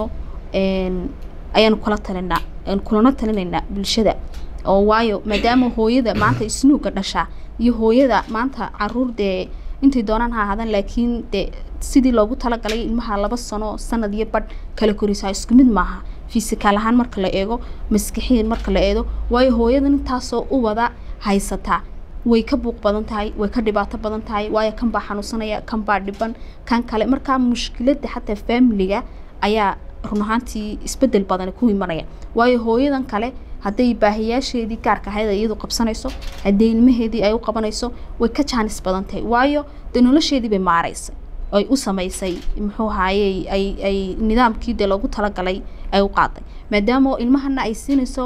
ayaanu kula talinaa kulana talinaynaa bulshada oo waayo maadaama hooyada maanta isnuuga dhashaa iyo hooyada maanta caruur dee intay doonaan ha ahaadaan laakiin dee sidii loogu talagalay ilmaha laba sano sanad iyo badh kala korisaa isku mid maaha fisikaal ahaan marka la eego maskixiyan marka la eego waayo hooyadan intaasoo u wada haysataa way ka buuq badan tahay way ka dhibaato badan tahay waayo kan baa xanuunsanaya kan baa dhiban kan kale markaa mushkiladda xataa faamiliga ayaa run ahaantii isbedel badan ku imanaya waayo hooyadan kale hadday baahiyaasheedii gaarka ahayd ay iyadu qabsanayso haddii ilmaheedii ay u qabanayso way ka jaanis badan tahay waayo dee nolosheedii bay maaraysay ay u samaysay muxuu ahaye ay ay nidaamkii dee loogu talagalay ay u qaaday maadaama ilmahana ay siinayso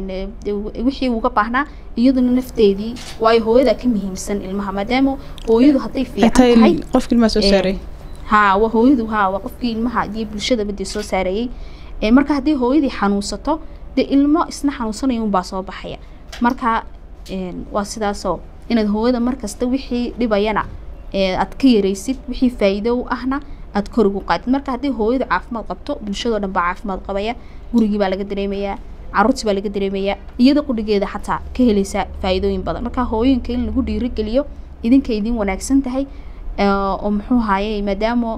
wixii uga baahnaa iyaduna nafteedii waayo hooyada ka muhiimsan ilmaha maadaama hooyadu hadday fiican tahay qofka ilmaha soo saaray haa waa hooyadu haa waa qofkii ilmaha iyo bulshadaba dee soo saareeyey marka haddii hooyadii xanuunsato dee ilmo isna xanuunsanaya unbaa soo baxaya marka waa sidaasoo inaad hooyada markasta wixii dhibayana aad ka yaraysid wixii faa'iido u ahna aad kor ugu qaadid marka haddii hooyadu caafimaad qabto bulshadoo dhan baa caafimaad qabaya gurigii baa laga dareemayaa caruurtii baa laga dareemayaa iyada qudhigeeda xataa ka helaysaa faa'iidooyin badan marka hooyinka in lagu dhiirigeliyo idinka idin wanaagsan tahay oo muxuu ahaye maadaama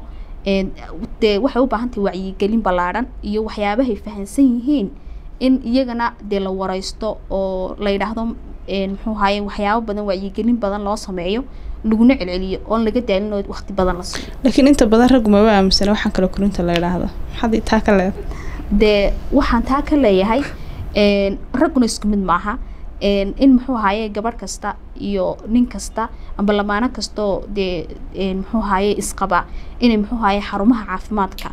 dee waxay u baahan tahay wacyigelin ballaadhan iyo waxyaabahay fahansan yihiin in iyagana dee la waraysto oo la yidhaahdo muxuu ahaye waxyaabo badan wacyigelin badan loo sameeyo laguna celceliyo oon laga daalin oo waqti badan la siiyo laakiin inta badan raggu maba aaminsana waxaan kala korinta la yidhaahdo maxaad taa ka leedahay dee waxaan taa ka leeyahay ragguna isku mid maaha in muxuu ahaye gabadh kasta iyo nin kasta amba lamaano kastoo dee muxuu ahaye isqaba inay muxuu ahaye xarumaha caafimaadka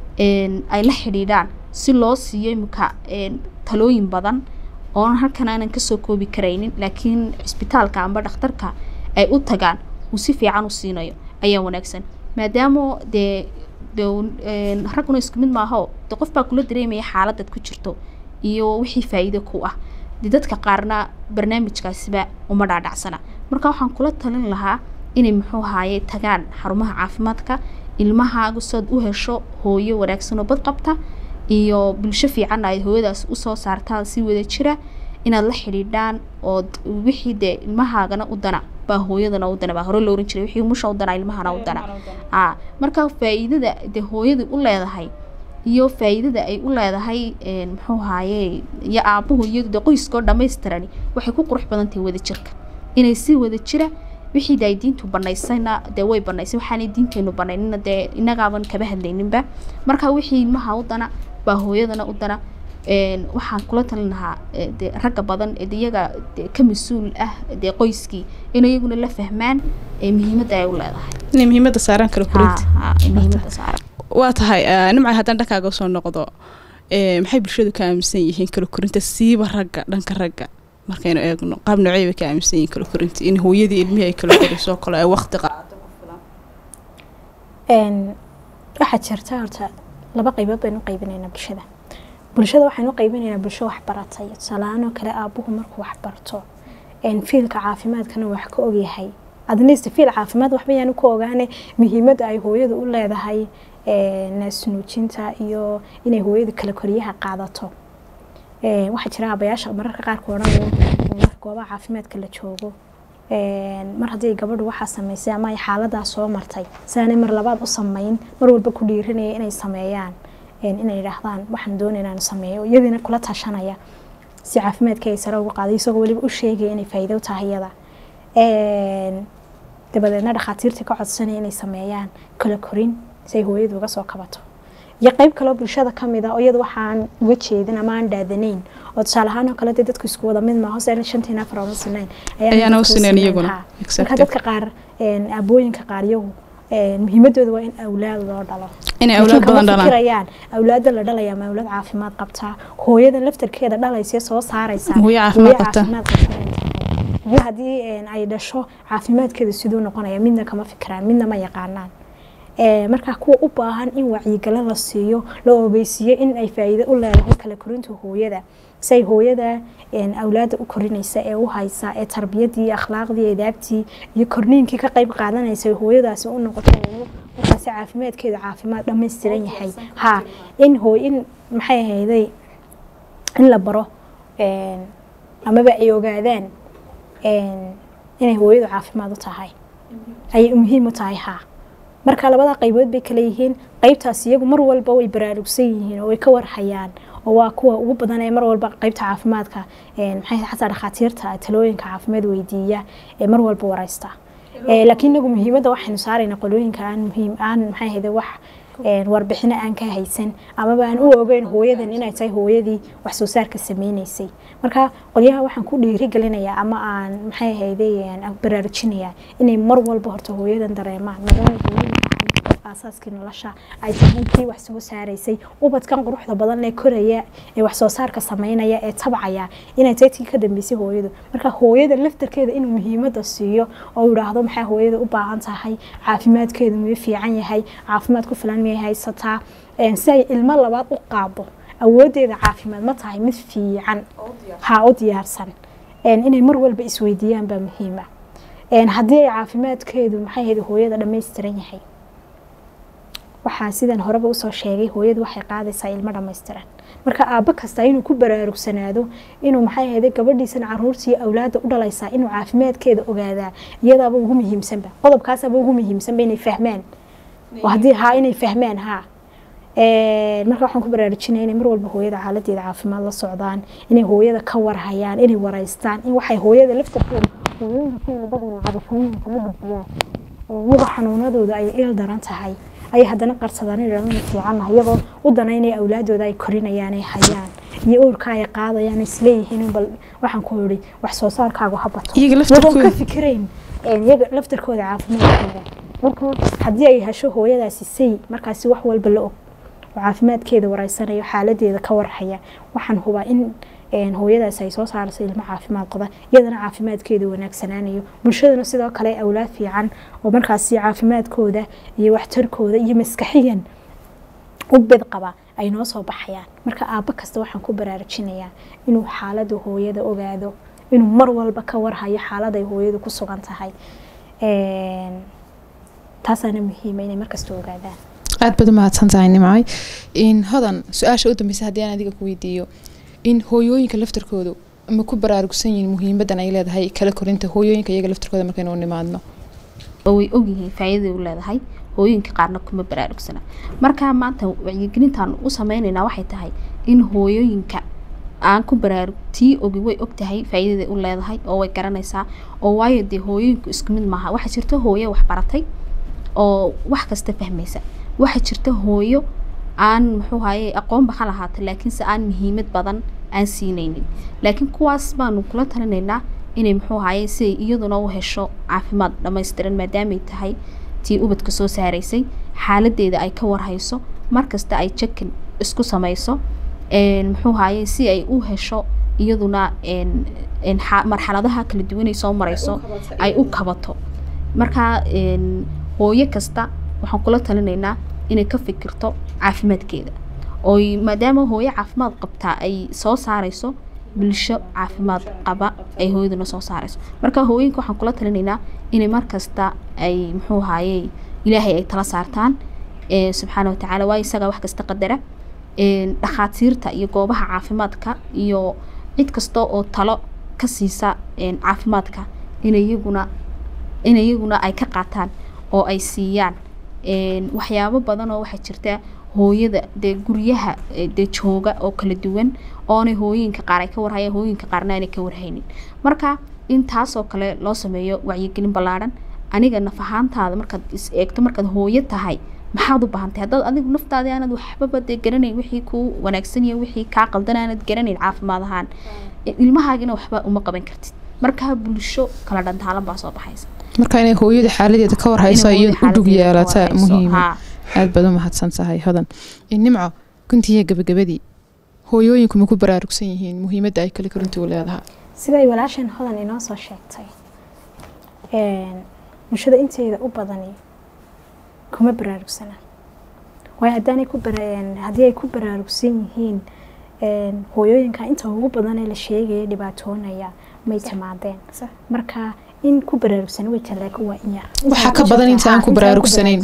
ay la xidhiidhaan si loo siiyo imika talooyin badan oon halkan aanan kasoo koobi karaynin laakiin cisbitaalka amba dhakhtarka ay u tagaan uu si fiican u siinayo ayaa wanaagsan maadaama dee dee een, ragguna isku mid maaho de qof baa kula dareemaya xaaladaad ku jirto iyo wixii faa'iido ku ah de dadka qaarna barnaamijkaasiba uma dhaadhacsana marka waxaan kula talin lahaa inay muxuu haaye tagaan xarumaha caafimaadka ilmahaagu sood u hesho hooyo wanaagsan oo bad qabta iyo bulsho fiican ay hooyadaas usoo saartaan si wada jira inaad la xidhiidhaan ood wixii dee ilmahaagana u dana baa hooyadana u dana baa hore loo oran jiray wixii musha u dana ilmahana u dana aa marka faa'iidada dee hooyadu u leedahay iyo faa'iidada ay u leedahay een, muxuu haaye iyo aabuhu iyadu dee qoyskoo dhammaystirani waxay ku qurux badan tahay wada jirka inay si wada jira wixii de ay diintu banaysayna dee way banaysay waxaanay diinteenu banaynina dee inagaaban kaba hadlayninba marka wixii ilmaha u dana baa hooyadana u dana een, waxaan kula talin lahaa ee, dee ragga badan ee de iyaga dee ka mas-uul ah dee qoyskii in iyaguna la fahmaan ee muhiimadda ay u leedahay inay muhiimadda saaraan kala korinta Ha, ha, muhiimadda saaran waa tahay eh, nimcay haddaan dhankaaga soo noqdo eh, maxay bulshadu ka aaminsan yihiin kala korinta siiba ragga dhanka ragga markaynu eegno qaab noocey bay ka aaminsan yihiin kala korinta in hooyadii ilmihii ay kala koriso oo kale ay waqti qaadato Een, waxaa jirta horta laba qaybood baynu u qaybinaynaa bulshada bulshada waxaynu u qaybinaynaa bulsho wax baratay tusaalahaan oo kale aabuhu markuu wax barto een, fiilka caafimaadkana wax ka ogyahay adnaysta fiil caafimaad waxba yaanu ku ogaane muhiimadda ay hooyadu u leedahay een, naasnuujinta iyo inay hooyadu kala koriyaha qaadato Een, waxaa jira abayaasha mararka qaarka odhanaya een, marka goobaha caafimaadka la joogo een, mar haddii gabadhu waxaa samaysay ama ay xaaladaas soo martay sidaanay mar labaad u samayn mar walba ku dhiiranaya inay sameeyaan een, inay yidhaahdaan waxaan doonaya inaan sameeyo iyadiina kula tashanaya si caafimaadka ay sare uga qaaday isagoo weliba u sheegaya inay faa'iido u tahay iyada Een, dabadeedna dhakhaatiirta ka codsanaya inay sameeyaan kala korin si ay hooyadu uga soo kabato iyo qayb kaloo bulshada ka mid ah oo iyada waxaan uga jeedin ama aan dhaadanayn oo tusaale ahaan oo kale dee dadku isku wada mid maaho se shantiin afar ooma sinayn Ayaana u sinayn iyaguna. marka Exactly. dadka qaar een, aabooyinka qaar iyagu een, muhiimadooda waa in awlaad loo dhalo inay Laakiin awlaad kama badan dhalaan fikirayaan awlaada la dhalaya ma awlaad caafimaad qabtaa hooyadan laftarkeeda dhalaysa soo saaraysa Hooyo caafimaad qabta. caafimaad qabta inay tahay. iyo haddii een, ay dhasho caafimaadkeeda siduu noqonaya midna kama fikiraan midna ma yaqaanaan Ee, marka kuwa u baahan in wacyigalo la siiyo la ogeysiiyo in ay faa'iido u leedahay kala korinta hooyada say hooyada een, awlaada u korinaysa ee u haysa ee tarbiyadii akhlaaqdii edaabtii iyo korniinkii ka qayb qaadanaysa ee hooyadaasi u noqoto hooyo markaasi caafimaadkeeda caafimaad dhammaystiran yahay ha in hooy in maxay ahayday in la baro een, amaba ay ogaadaan een, inay hooyadu caafimaad u tahay ayay muhiim u tahay haa marka labada qaybood bay kala yihiin qaybtaas iyagu mar walba way baraarugsan yihiin oo way ka warhayaan oo waa kuwa ugu badan ee mar walba qaybta caafimaadka een, maxay xataa dhakhaatiirta talooyinka caafimaad weydiiya ee mar walba wareysta Ee, laakiin inagu muhiimadda waxaynu saarayna qolooyinka aan muhiim aan maxay ahayde wax een, warbixino aan ka haysan amaba aan u ogeyn hooyadan inay tahay hooyadii wax soo saarka sameynaysay marka qolyaha waxaan ku dhiirigelinayaa ama aan maxay ahayde een, aan baraarujinayaa inay mar walba horta hooyadan dareemaan maadaama hooyadu tahay aasaaskii nolosha ay tahay kii wax soo saaraysay ubadkan quruxda badan ee koraya ee wax soo saarka sameynaya ee tabcaya inay tahay tii ka dambeysay hooyadu marka hooyada laftarkeeda inuu muhiimadda siiyo oo yidhaahdo maxay hooyada u baahan tahay caafimaadkeedu miyuu fiican yahay caafimaad ku filan miyay haysataa Een, si ay ilmo labaad u qaado awoodeeda caafimaad ma tahay mid fiican ha u diyaarsan Een, inay mar walba isweydiiyaan baa muhiima haddii ay caafimaadkeedu maxay ahayd hooyada dhammaystiran yahay waxaa sidan horeba usoo sheegay hooyadu waxay qaadaysaa ilmo dhammaystiran marka aabbo kasta inuu ku baraarugsanaado inuu maxay ahayde gabadhiisana caruurtii awlaada u dhalaysaa inuu caafimaadkeeda ogaadaa iyadaaba ugu muhiimsanba qodobkaasaba ugu muhiimsanba inay fahmaan oo haddii haa inay fahmaan haa marka waxaan ku baraarujinaya inay mar walba hooyada xaaladeeda caafimaad la socdaan inay hooyada ka warhayaan inay waraystaan in waxay hooyada laftarkeeda hooyooyinka keena badana cabashooyinka ma gudbiyaan iyagoo xanuunadooda ay il daran tahay ayay haddana qarsadaan inay fiicanah iyagoo u danaynaya awlaadooda ay korinayaan ay hayaan iyo uurka ay qaadayaan isleeyihiin bal waxaan ku yidhi wax soo saarkaagu ha bato iyaga iyagoo ka laftarkooda fikirayn iyaga laftarkooda caafimaadkooda marka haddii ay hesho hooyadaasi say markaasi wax walba la og oo caafimaadkeeda wareysanayo xaaladeeda ka warhaya waxaan hubaa in een, hooyadaas ay soo saarayso ilmo caafimaad qaba iyadana caafimaadkeedu wanaagsanaanayo bulshadana sidoo kale awlaad fiican oo markaasi caafimaadkooda iyo waxtarkooda iyo maskaxiyan u bed qaba ay noo soo baxayaan marka aabbo kasta waxaan ku baraarujinayaa inuu xaaladda hooyada ogaado inuu mar walba ka warhayo xaalad ay hooyadu ku sugan tahay Een, taasaana muhiima inay markasta ogaadaan aad baad u mahadsan tahay nimcay in hodan su-aasha u dambeysa haddii aan adiga ku weydiiyo in hooyooyinka laftarkoodu ma ku baraarugsan yihiin muhiimadan ay leedahay kala korinta hooyooyinka iyaga laftarkooda markaynu u nimaadno oo way ogyihiin faa'iidada u leedahay hooyooyinka qaarna kuma baraarugsana marka maanta wacyigelintaan u sameynaynaa waxay tahay in hooyooyinka aan ku baraarug tii ogi way og tahay faa'iidada u leedahay oo way garanaysaa oo waayo dee hooyooyinku isku mid maaha waxaa jirta hooyo wax baratay oo wax kasta fahmaysa waxaa jirta hooyo aan muxuu haye aqoonba ha lahaata laakiinse aan muhiimad badan aan siinaynin laakiin kuwaas baanu kula talinaynaa inay muxuu haye si ay iyaduna u hesho caafimaad dhammaystiran maadaamay tahay tii ubadka soo saaraysay xaaladeeda ay ka warhayso markasta ay jekin isku samayso een, muxuu haye si ay u hesho iyaduna een, een, xa- marxaladaha kala duwan ay soo marayso ay u kabato marka een, hooyo kasta waxaan kula talinaynaa inay ka fikirto caafimaadkeeda ooy maadaama hooyo caafimaad qabtaa ay soo saarayso bulsho caafimaad qaba ay hooyaduna soo saarayso marka hooyinka waxaan kula talinaynaa inay markasta ay muxuu haye ilaahay ay tala saartaan ee subxaana watacaala waayo isagaa wax kasta qadara een, dhakhaatiirta iyo goobaha caafimaadka iyo cid kasta oo talo ka siisa een, caafimaadka in iyaguna in iyaguna ay ka qaataan oo ay siiyaan een, waxyaabo badan oo waxaa jirta hooyada dee guryaha eh, dee jooga oo kala duwan oonay hooyinka qaar ay ka warhayaan hooyinka qaarna aanay ka warhaynin marka in taasoo kale loo sameeyo wacyigelin ballaadhan aniga naf ahaantaada markaad is eegto markaad hooyo tahay maxaad u baahantahay haddaad adigu naftaadii aanad waxbaba dee garanayn wixii kuu wanaagsan iyo wixii kaa qaldan aanad garanayn caafimaad ahaan ilmahaagina waxba uma qaban kartid marka bulsho kala dhantaalan baa soo baxaysa marka inay hooyada xaaladeeda ka warhayso Inay iyo hooyada u dhug xaaladeeda ka yeelata warhayso. muhiima Haa. aad baad u mahadsan tahay hodan in nimco guntiya gabagabadii hooyooyinku ma ku baraarugsan yihiin muhiimadda ay kala korintu u leedahay siday walaashan hodan inoo soo sheegtay een, bulshada inteeda u badani kuma baraarugsana waayo haddaanay ku bara- een, haddii ay ku baraarugsan yihiin een, hooyooyinka inta ugu badan ee la sheegaya dhibaatoonaya may timaadeen marka in ku baraarugsan way tahay laakiin waa in yar Waxaa ka badan inta aan ku baraarugsanayn.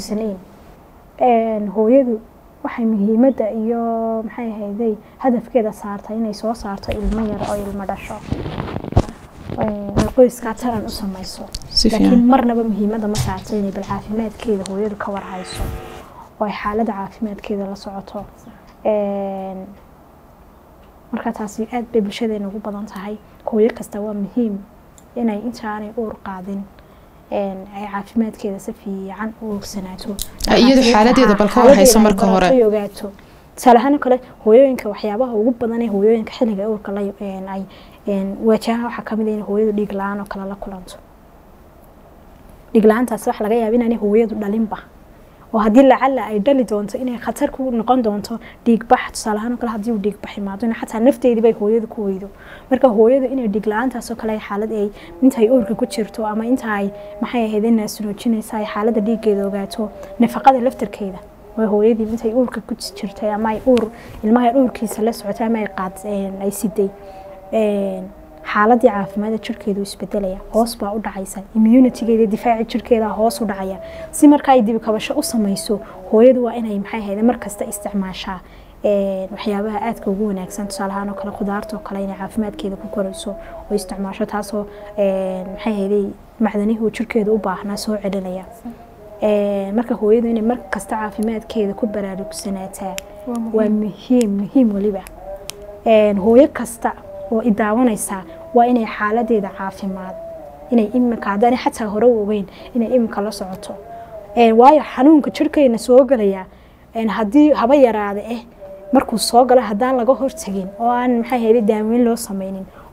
Een, hooyadu waxay muhiimadda iyo maxay ahayday hadafkeeda saartay inay soo saarto ilmo yar oo ilmo dhasho Een, qoyskaa taran u samayso si laakiin fiican marnaba muhiimadda ma saarto inay bal caafimaadkeeda hooyadu ka warhayso oo ay xaaladda caafimaadkeeda la socoto Een, marka taasi aad bay bulshadeena ugu badan tahay hooyo kasta waa muhiim inay intaanay uur qaadin een, ay caafimaadkeeda si fiican u ogsanaato Ay iyadu xaaladeeda bal ka warhayso Xaaladeeda ay marka hore. barato ay ogaato tusaale ahaan oo kale hooyooyinka waxyaabaha ugu badan ee hooyooyinka xilliga uurka la een, ay een, waajahaan waxaa kamid ah in hooyadu dhiig la-aan oo kale la kulanto dhiig la-aantaas waxa laga yaaba inaanay hooyadu dhalinba oo haddii lacala ay dhali doonto inay khatar ku noqon doonto dhiig bax tusaale ahaan oo kale haddii uu dhiig bax imaado in xataa nafteedii bay hooyadu ku weydo marka hooyadu inay dhiig la-aantaas oo kale ay xaalad ay inta ay uurka ku jirto ama inta ay maxay ahayd naasinoojinaysa ay xaaladda dhiiggeeda ogaato nafaqada laftarkeeda waa hooyadii intay uurka ku jirtay ama ay uur ilmaha uurkiisa la socotay ama ay qaad een, ay siday een, xaaladii caafimaadda jirkeedu isbedelaya hoos baa u dhacaysa immunitygeeda difaaci jirkeeda hoos u dhacaya si marka ay dibi kabasho u samayso hooyadu waa inay maxay ahayd mar kasta isticmaashaa een, waxyaabaha aadka ugu wanaagsan tusaale ahaan oo kale khudaarta oo kale inay caafimaadkeeda ku korayso oo isticmaasho taasoo een, maxay ahayd macdanihii uu jirkeedu u baahnaa soo celinaya Een, marka hooyadu inay mar kasta caafimaadkeeda ku baraarugsanaataa waa muhiim muhiim weliba Een, hooyo kasta oo i daawanaysaa waa inay xaaladeeda caafimaad inay imika haddaanay xataa hore u ogeyn inay imika la socoto Een, waayo xanuunka jirkeena soo gelaya een, haddii haba yaraada eh markuu soo galo haddaan laga hortagin oo aan maxay ahayd daaweyn loo sameynin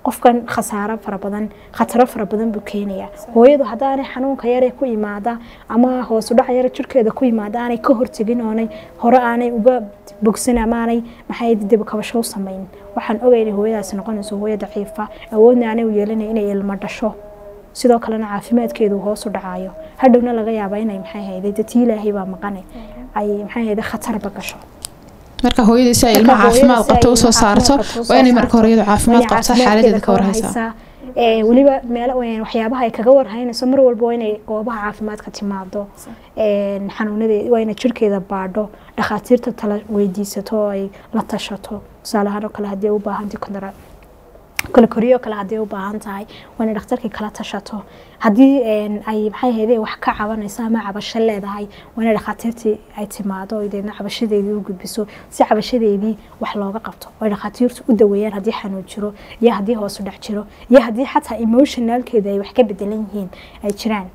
qofkan khasaaro fara badan khataro fara badan buu keenayaa hooyadu haddaanay xanuunka yare ku yimaada ama hoos u dhac yare jirkeeda ku yimaada aanay ka hortegin oonay hore aanay uga bogsan ama aanay maxay dib kabasho u samayn waxaan ogay inay hooyadaasi noqonayso hooyo daciifa awoodna aanay u yeelanay inay ilmo dhasho sidoo kalena caafimaadkeedu hoos u dhacayo hadhowna laga yaabaa inay maxay hayday dadii ilaahay baa maqane ay maxay hayday khatarba gasho marka hooyadii si ay ilmaha caafimaad qabto usoo saarto waa inay marka hore iyadu caafimaad qabto xaaladeeda ka warhaysaa weliba meel waxyaabaha ay kaga warhaynayso mar walba waa inay goobaha caafimaadka timaado xanuunadeed waa inay jirkeeda baadho dhakhaatiirta tala weydiisato oo ay la tashato tusaale ahaan oo kale haddii u baahantii kondara kala koriyo kale haddii u baahan tahay waa inay dhakhtarkii kala tashato haddii ay maxay ahaydee wax ka cabanayso ama cabasho leedahay waa inay dhakhaatiirtii ay timaado oo deedna cabashadeedii u gudbiso si cabashadeedii wax looga qabto oo ay dhakhaatiirtu u daweeyaan haddii xanuun jiro iyo haddii hoos u dhac jiro iyo haddii xataa emotionalkeeda ay wax ka bedelan yihiin ay jiraan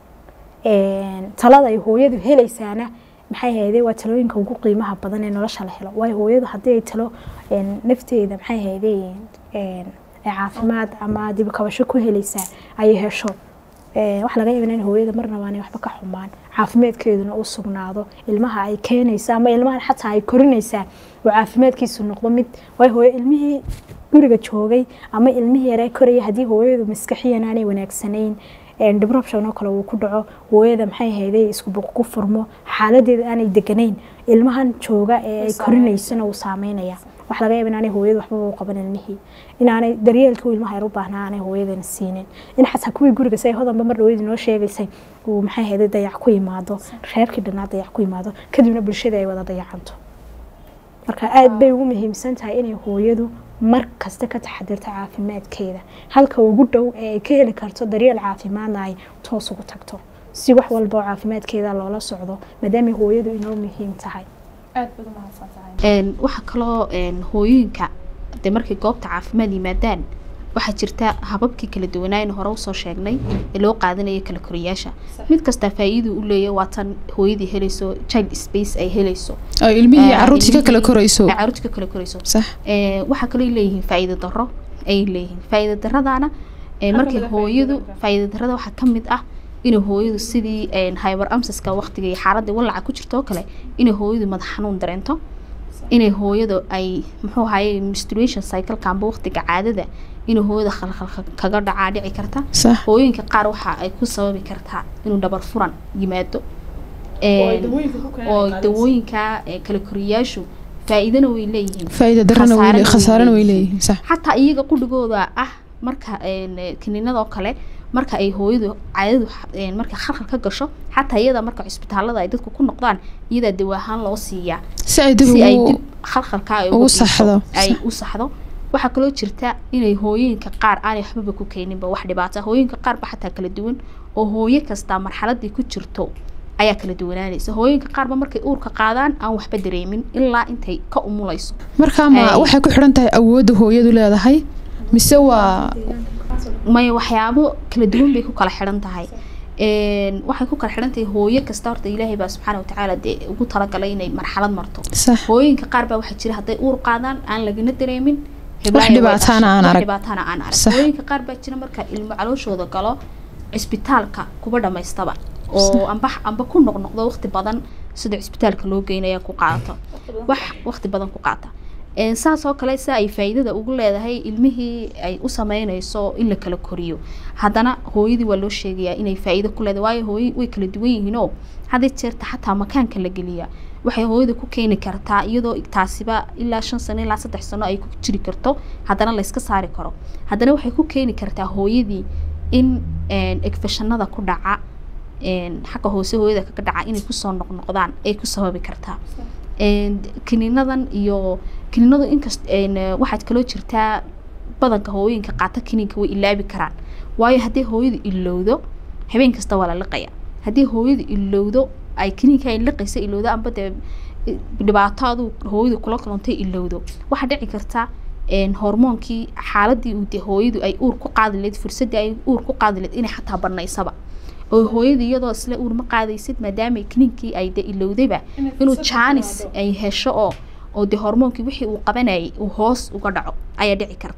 talada ay hooyadu helaysaana maxay ahaydee waa talooyinka ugu qiimaha badan ee nolosha la helo waayo hooyadu haddii ay talo nafteeda maxay ahaydee caafimaad ama dibkabasho ku helaysaa ayay hesho wax laga yaaba in hooyada marnaba aanay waxba ka xumaan caafimaadkeeduna u sugnaado ilmaha ay keenaysa ama ilmahan xataa ay korinaysaa oo caafimaadkiisu noqdo mid waayo hooyo ilmihii guriga joogay ama ilmihii yare koraya haddii hooyadu maskaxiyan aanay wanaagsanayn disruption oo kale uu ku dhaco hooyada maxay hayday isku buq ku furmo xaaladeeda aanay deganayn ilmahan jooga ee ay korinaysana uu saameynaya wax laga yaaba inaanay hooyada waxbaba u qaban ilmihii inaanay daryeelkii uu ilmaha yar u baahnaa aanay hooyadana siinin in xataa kuwii guriga say hodanba mar dhaweydii noo sheegaysay uu maxay hayday dayac ku yimaado reerkii dhanaa dayac ku yimaado kadibna bulshada ay wada dayacanto marka aada bay ugu muhiimsan tahay inay hooyadu mar kasta ka taxadirto caafimaadkeeda halka ugu dhow ee ay ka heli karto daryeel caafimaadna ay toos ugu tagto si wax walba oo caafimaadkeeda loola socdo maadaama hooyadu inoo muhiim tahay waxaa kaloo hooyooyinka de markay goobta caafimaad yimaadaan waxaa jirta hababkii kala duwanaayn hore usoo sheegnay ee loo qaadanaya kala koriyaasha mid kastaa faa-iiduu u leeya waa tan hooyadii helayso child space ay helayso oo ilmihii caruurtii ka kala korayso caruurtii ka kala korayso sax waxaa kaloo leeyihiin faa-iido daro ay leeyihiin faa-iido daradana markay hooyadu faa-iido darada waxaa ka mid ah inay hooyadu sidii hyber amsaska waqtiga iyo xaaladda walaca ku jirto oo kale inay hooyadu madax xanuun dareento inay hooyadu ay muxuu ahaye menstruation cycleka amba waqtiga caadada inay hooyada khalkhal kaga dhacaa dhici karta sax hooyooyinka qaar waxa ay ku sababi kartaa inuu dhabar furan yimaado oo dawooyinka kala koriyaashu faa-iidana way leeyihiin faa-iida darana way leeyihiin khasaarana way leeyihiin sax xataa iyaga qudhigooda ah marka kiniinadoo kale marka ay hooyadu caadadu marka khalkhal ka gasho xataa iyada marka cisbitaalada ay dadku ku noqdaan iyadaa dawa ahaan loo siiyaa si ay dib si ay ugu dib khalkhalka ay ugu uga dhiso, saxdo. ay u saxdo waxaa kaloo jirta inay hooyooyinka qaar aanay waxbaba ku keeninba wax dhibaata hooyooyinka qaarba xataa kala duwan oo hooyo kasta marxaladii ku jirto ayaa kala duwanaanaysa hooyooyinka qaarba markay uurka qaadaan aan waxba dareemin ilaa intay ka umulayso markaa ma Ay. waxay ku xidhan tahay awoodda hooyadu leedahay mise waa maya waxyaabo kala duwan bay ku kala xidhan tahay Een, waxay ku kala xidhan tahay hooyo kasta horta ilaahay baa subxaana watacaala dee ugu talagalay inay marxalad marto sax hooyinka qaar baa waxaa jira hadday uur qaadaan aan lagana dareemin Wax Heblaayo way dhibaataana dhashay, aan wax arag. dhibaataana aan arag Sax. hooyinka qaar baa jira marka ilmo calooshooda galo cisbitaalka kuba dhamaystaba oo amba amba ku noqnoqdo waqti badan sida cisbitaalka loo geynaya ku qaadato wax waqti badan ku qaata Een, saas oo kale si ay faa'iidada ugu leedahay ilmihii ay u sameynayso in la kala koriyo haddana hooyadii waa loo sheegayaa inay faa'iido ku leedahay waayo hooyo way kala duwan yihiinoo hadday jeerta xataa makaanka la geliya waxay hooyada ku keeni kartaa iyadoo taasiba ilaa shan sano ilaa saddex sano ay ku jiri karto haddana layska saari karo haddana waxay ku keeni kartaa hooyadii in egfashanada ku dhaca een, xagga hoose hooyada kaga dhaca inay kusoo noqnoqdaan ay ku sababi kartaa Een, kiniinadan iyo kiniinadu inkast een, waxaad kaloo jirtaa badanka hooyinka qaata kiniinka way ilaabi karaan waayo haddii hooyadu ilowdo habeen kasta waa la liqaya haddii hooyadu ilowdo ay kiniinka ay liqaysa ilowdo amba dee i- dhibaato aduu hooyadu kula kulantay ilowdo waxaa dhici karta een, hormoonkii xaaladii uu dee hooyadu ay uur ku qaadi lahayd fursadii ay uur ku qaadi lahayd inay xataa banaysaba oo hooyadu iyadoo isla uur ma qaadaysid maadaama kiniinkii ay dee ilowdayba inuu jaanis ay hesho oo oo dee hormoonkii wixii uu qabanayay uu hoos uga dhaco ayaa dhici karta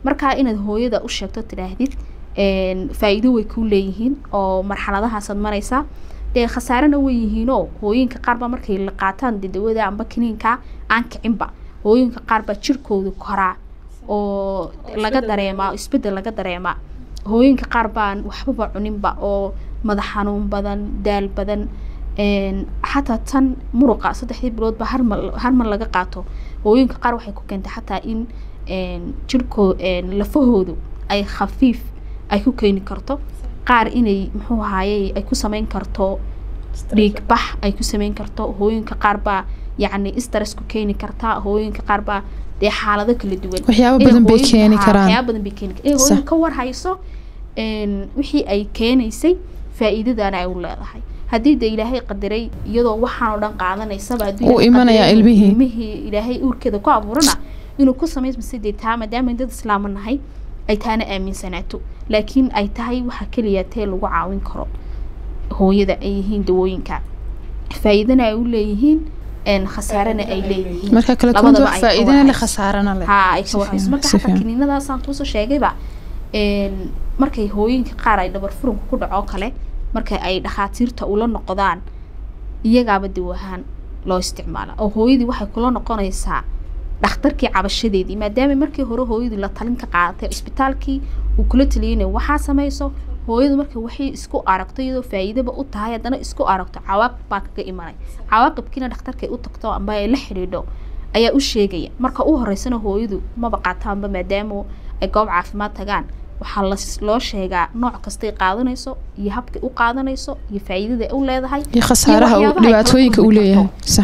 markaa inaad hooyada u sheegto tidhaahdid faa-iido way kuu leeyihiin oo marxaladahaasaad maraysaa dee khasaarena way yihiinoo hooyinka qaarbaa markay la qaataan dadawada amba kiniinka aan kicinba hooyinka qaarbaa jirkooda koraa oo laga dareemaa isbedel laga dareemaa hooyinka qaar baan waxbaba cuninba oo madax xanuun badan daal badan xataa tan muruqa saddexdii biloodba harmal harmal laga qaato hooyinka qaar waxay ku keentay xataa in jirkoo lafahoodu ay khafiif ay ku keeni karto qaar inay muxuu ahaaye ay ku sameyn karto dhiig bax ay ku sameyn karto hooyinka qaar baa yacni stress ku keeni kartaa hooyinka qaar baa dee xaalado kala duwan waxyaabo badan bay keeni karaan waxyaabo badan bay keeni karaan hooyinka ka war hayso wixii ay keenaysay faa'iidadana ay u leedahay haddii de ilaahay qadaray iyadoo waxaan oo dhan qaadanaysaba uu imanayaa ilmihii ilmihii ilaahay uurkeeda ku abuurana inuu ku samaysmase dee taa maadaama dad islaama nahay ay taana aaminsanaato laakiin ay tahay waxa keliya tee lagu caawin karo hooyada ay yihiin dawooyinka faa'iidana ay u leeyihiin khasaarana ay leeyihiin marka kale kunta wax faa'iidana leh khasaarana leh ha ay ka warhayso marka xataa kiniinadaasaan kuusoo sheegayba markay hooyinka qaar ay dhabar furunka ku dhaco kale marka ay dhakhaatiirta ula noqdaan iyagaaba dawo ahaan loo isticmaala oo hooyadii waxay kula noqonaysaa dhakhtarkii cabashadeedii maadaama markii hore hooyadii la talin ka qaadatay cisbitaalkii uu kula taliyay inay waxaa samayso hooyadu marka waxay isku aragto iyadoo faa'iidaba u tahay haddana isku aragto cawaaqib baa kaga imanay cawaaqibkiina dhakhtarkay u tagto amba ay la xidhiidho ayaa u sheegaya marka u horeysana hooyadu maba qaataanba maadaama ay goob caafimaad tagaan waxaa loo sheegaa nooc kastay qaadanayso iyo habkay u qaadanayso iyo faa'iidada u leedahay iyo khasaaraha dhibaatooyinka uu leeyahay sax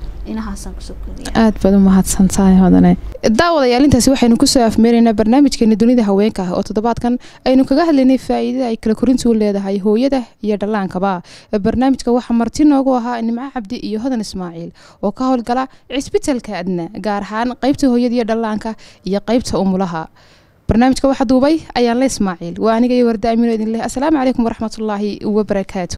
aad baad u mahadsantahay hodane daawadayaal intaasi waxaynu kusoo afmeeraynaa barnaamijkeena dunida haweenka ah oo toddobaadkan aynu kaga hadlaynay faa'iidada ay kala korintu leedahay hooyada iyo dhallaankaba barnaamijka waxaa marti noogu ahaa nimco cabdi iyo hodan ismaaciil oo ka howlgala cisbitalka adna gaar ahaan qaybta hooyada iyo dhallaanka iyo qaybta umulaha barnaamijka waxa duubay ayaan le ismaaciil waa aniga iyo warda amino idin leh asalaamu calaykum waraxmatullaahi wabarakaatu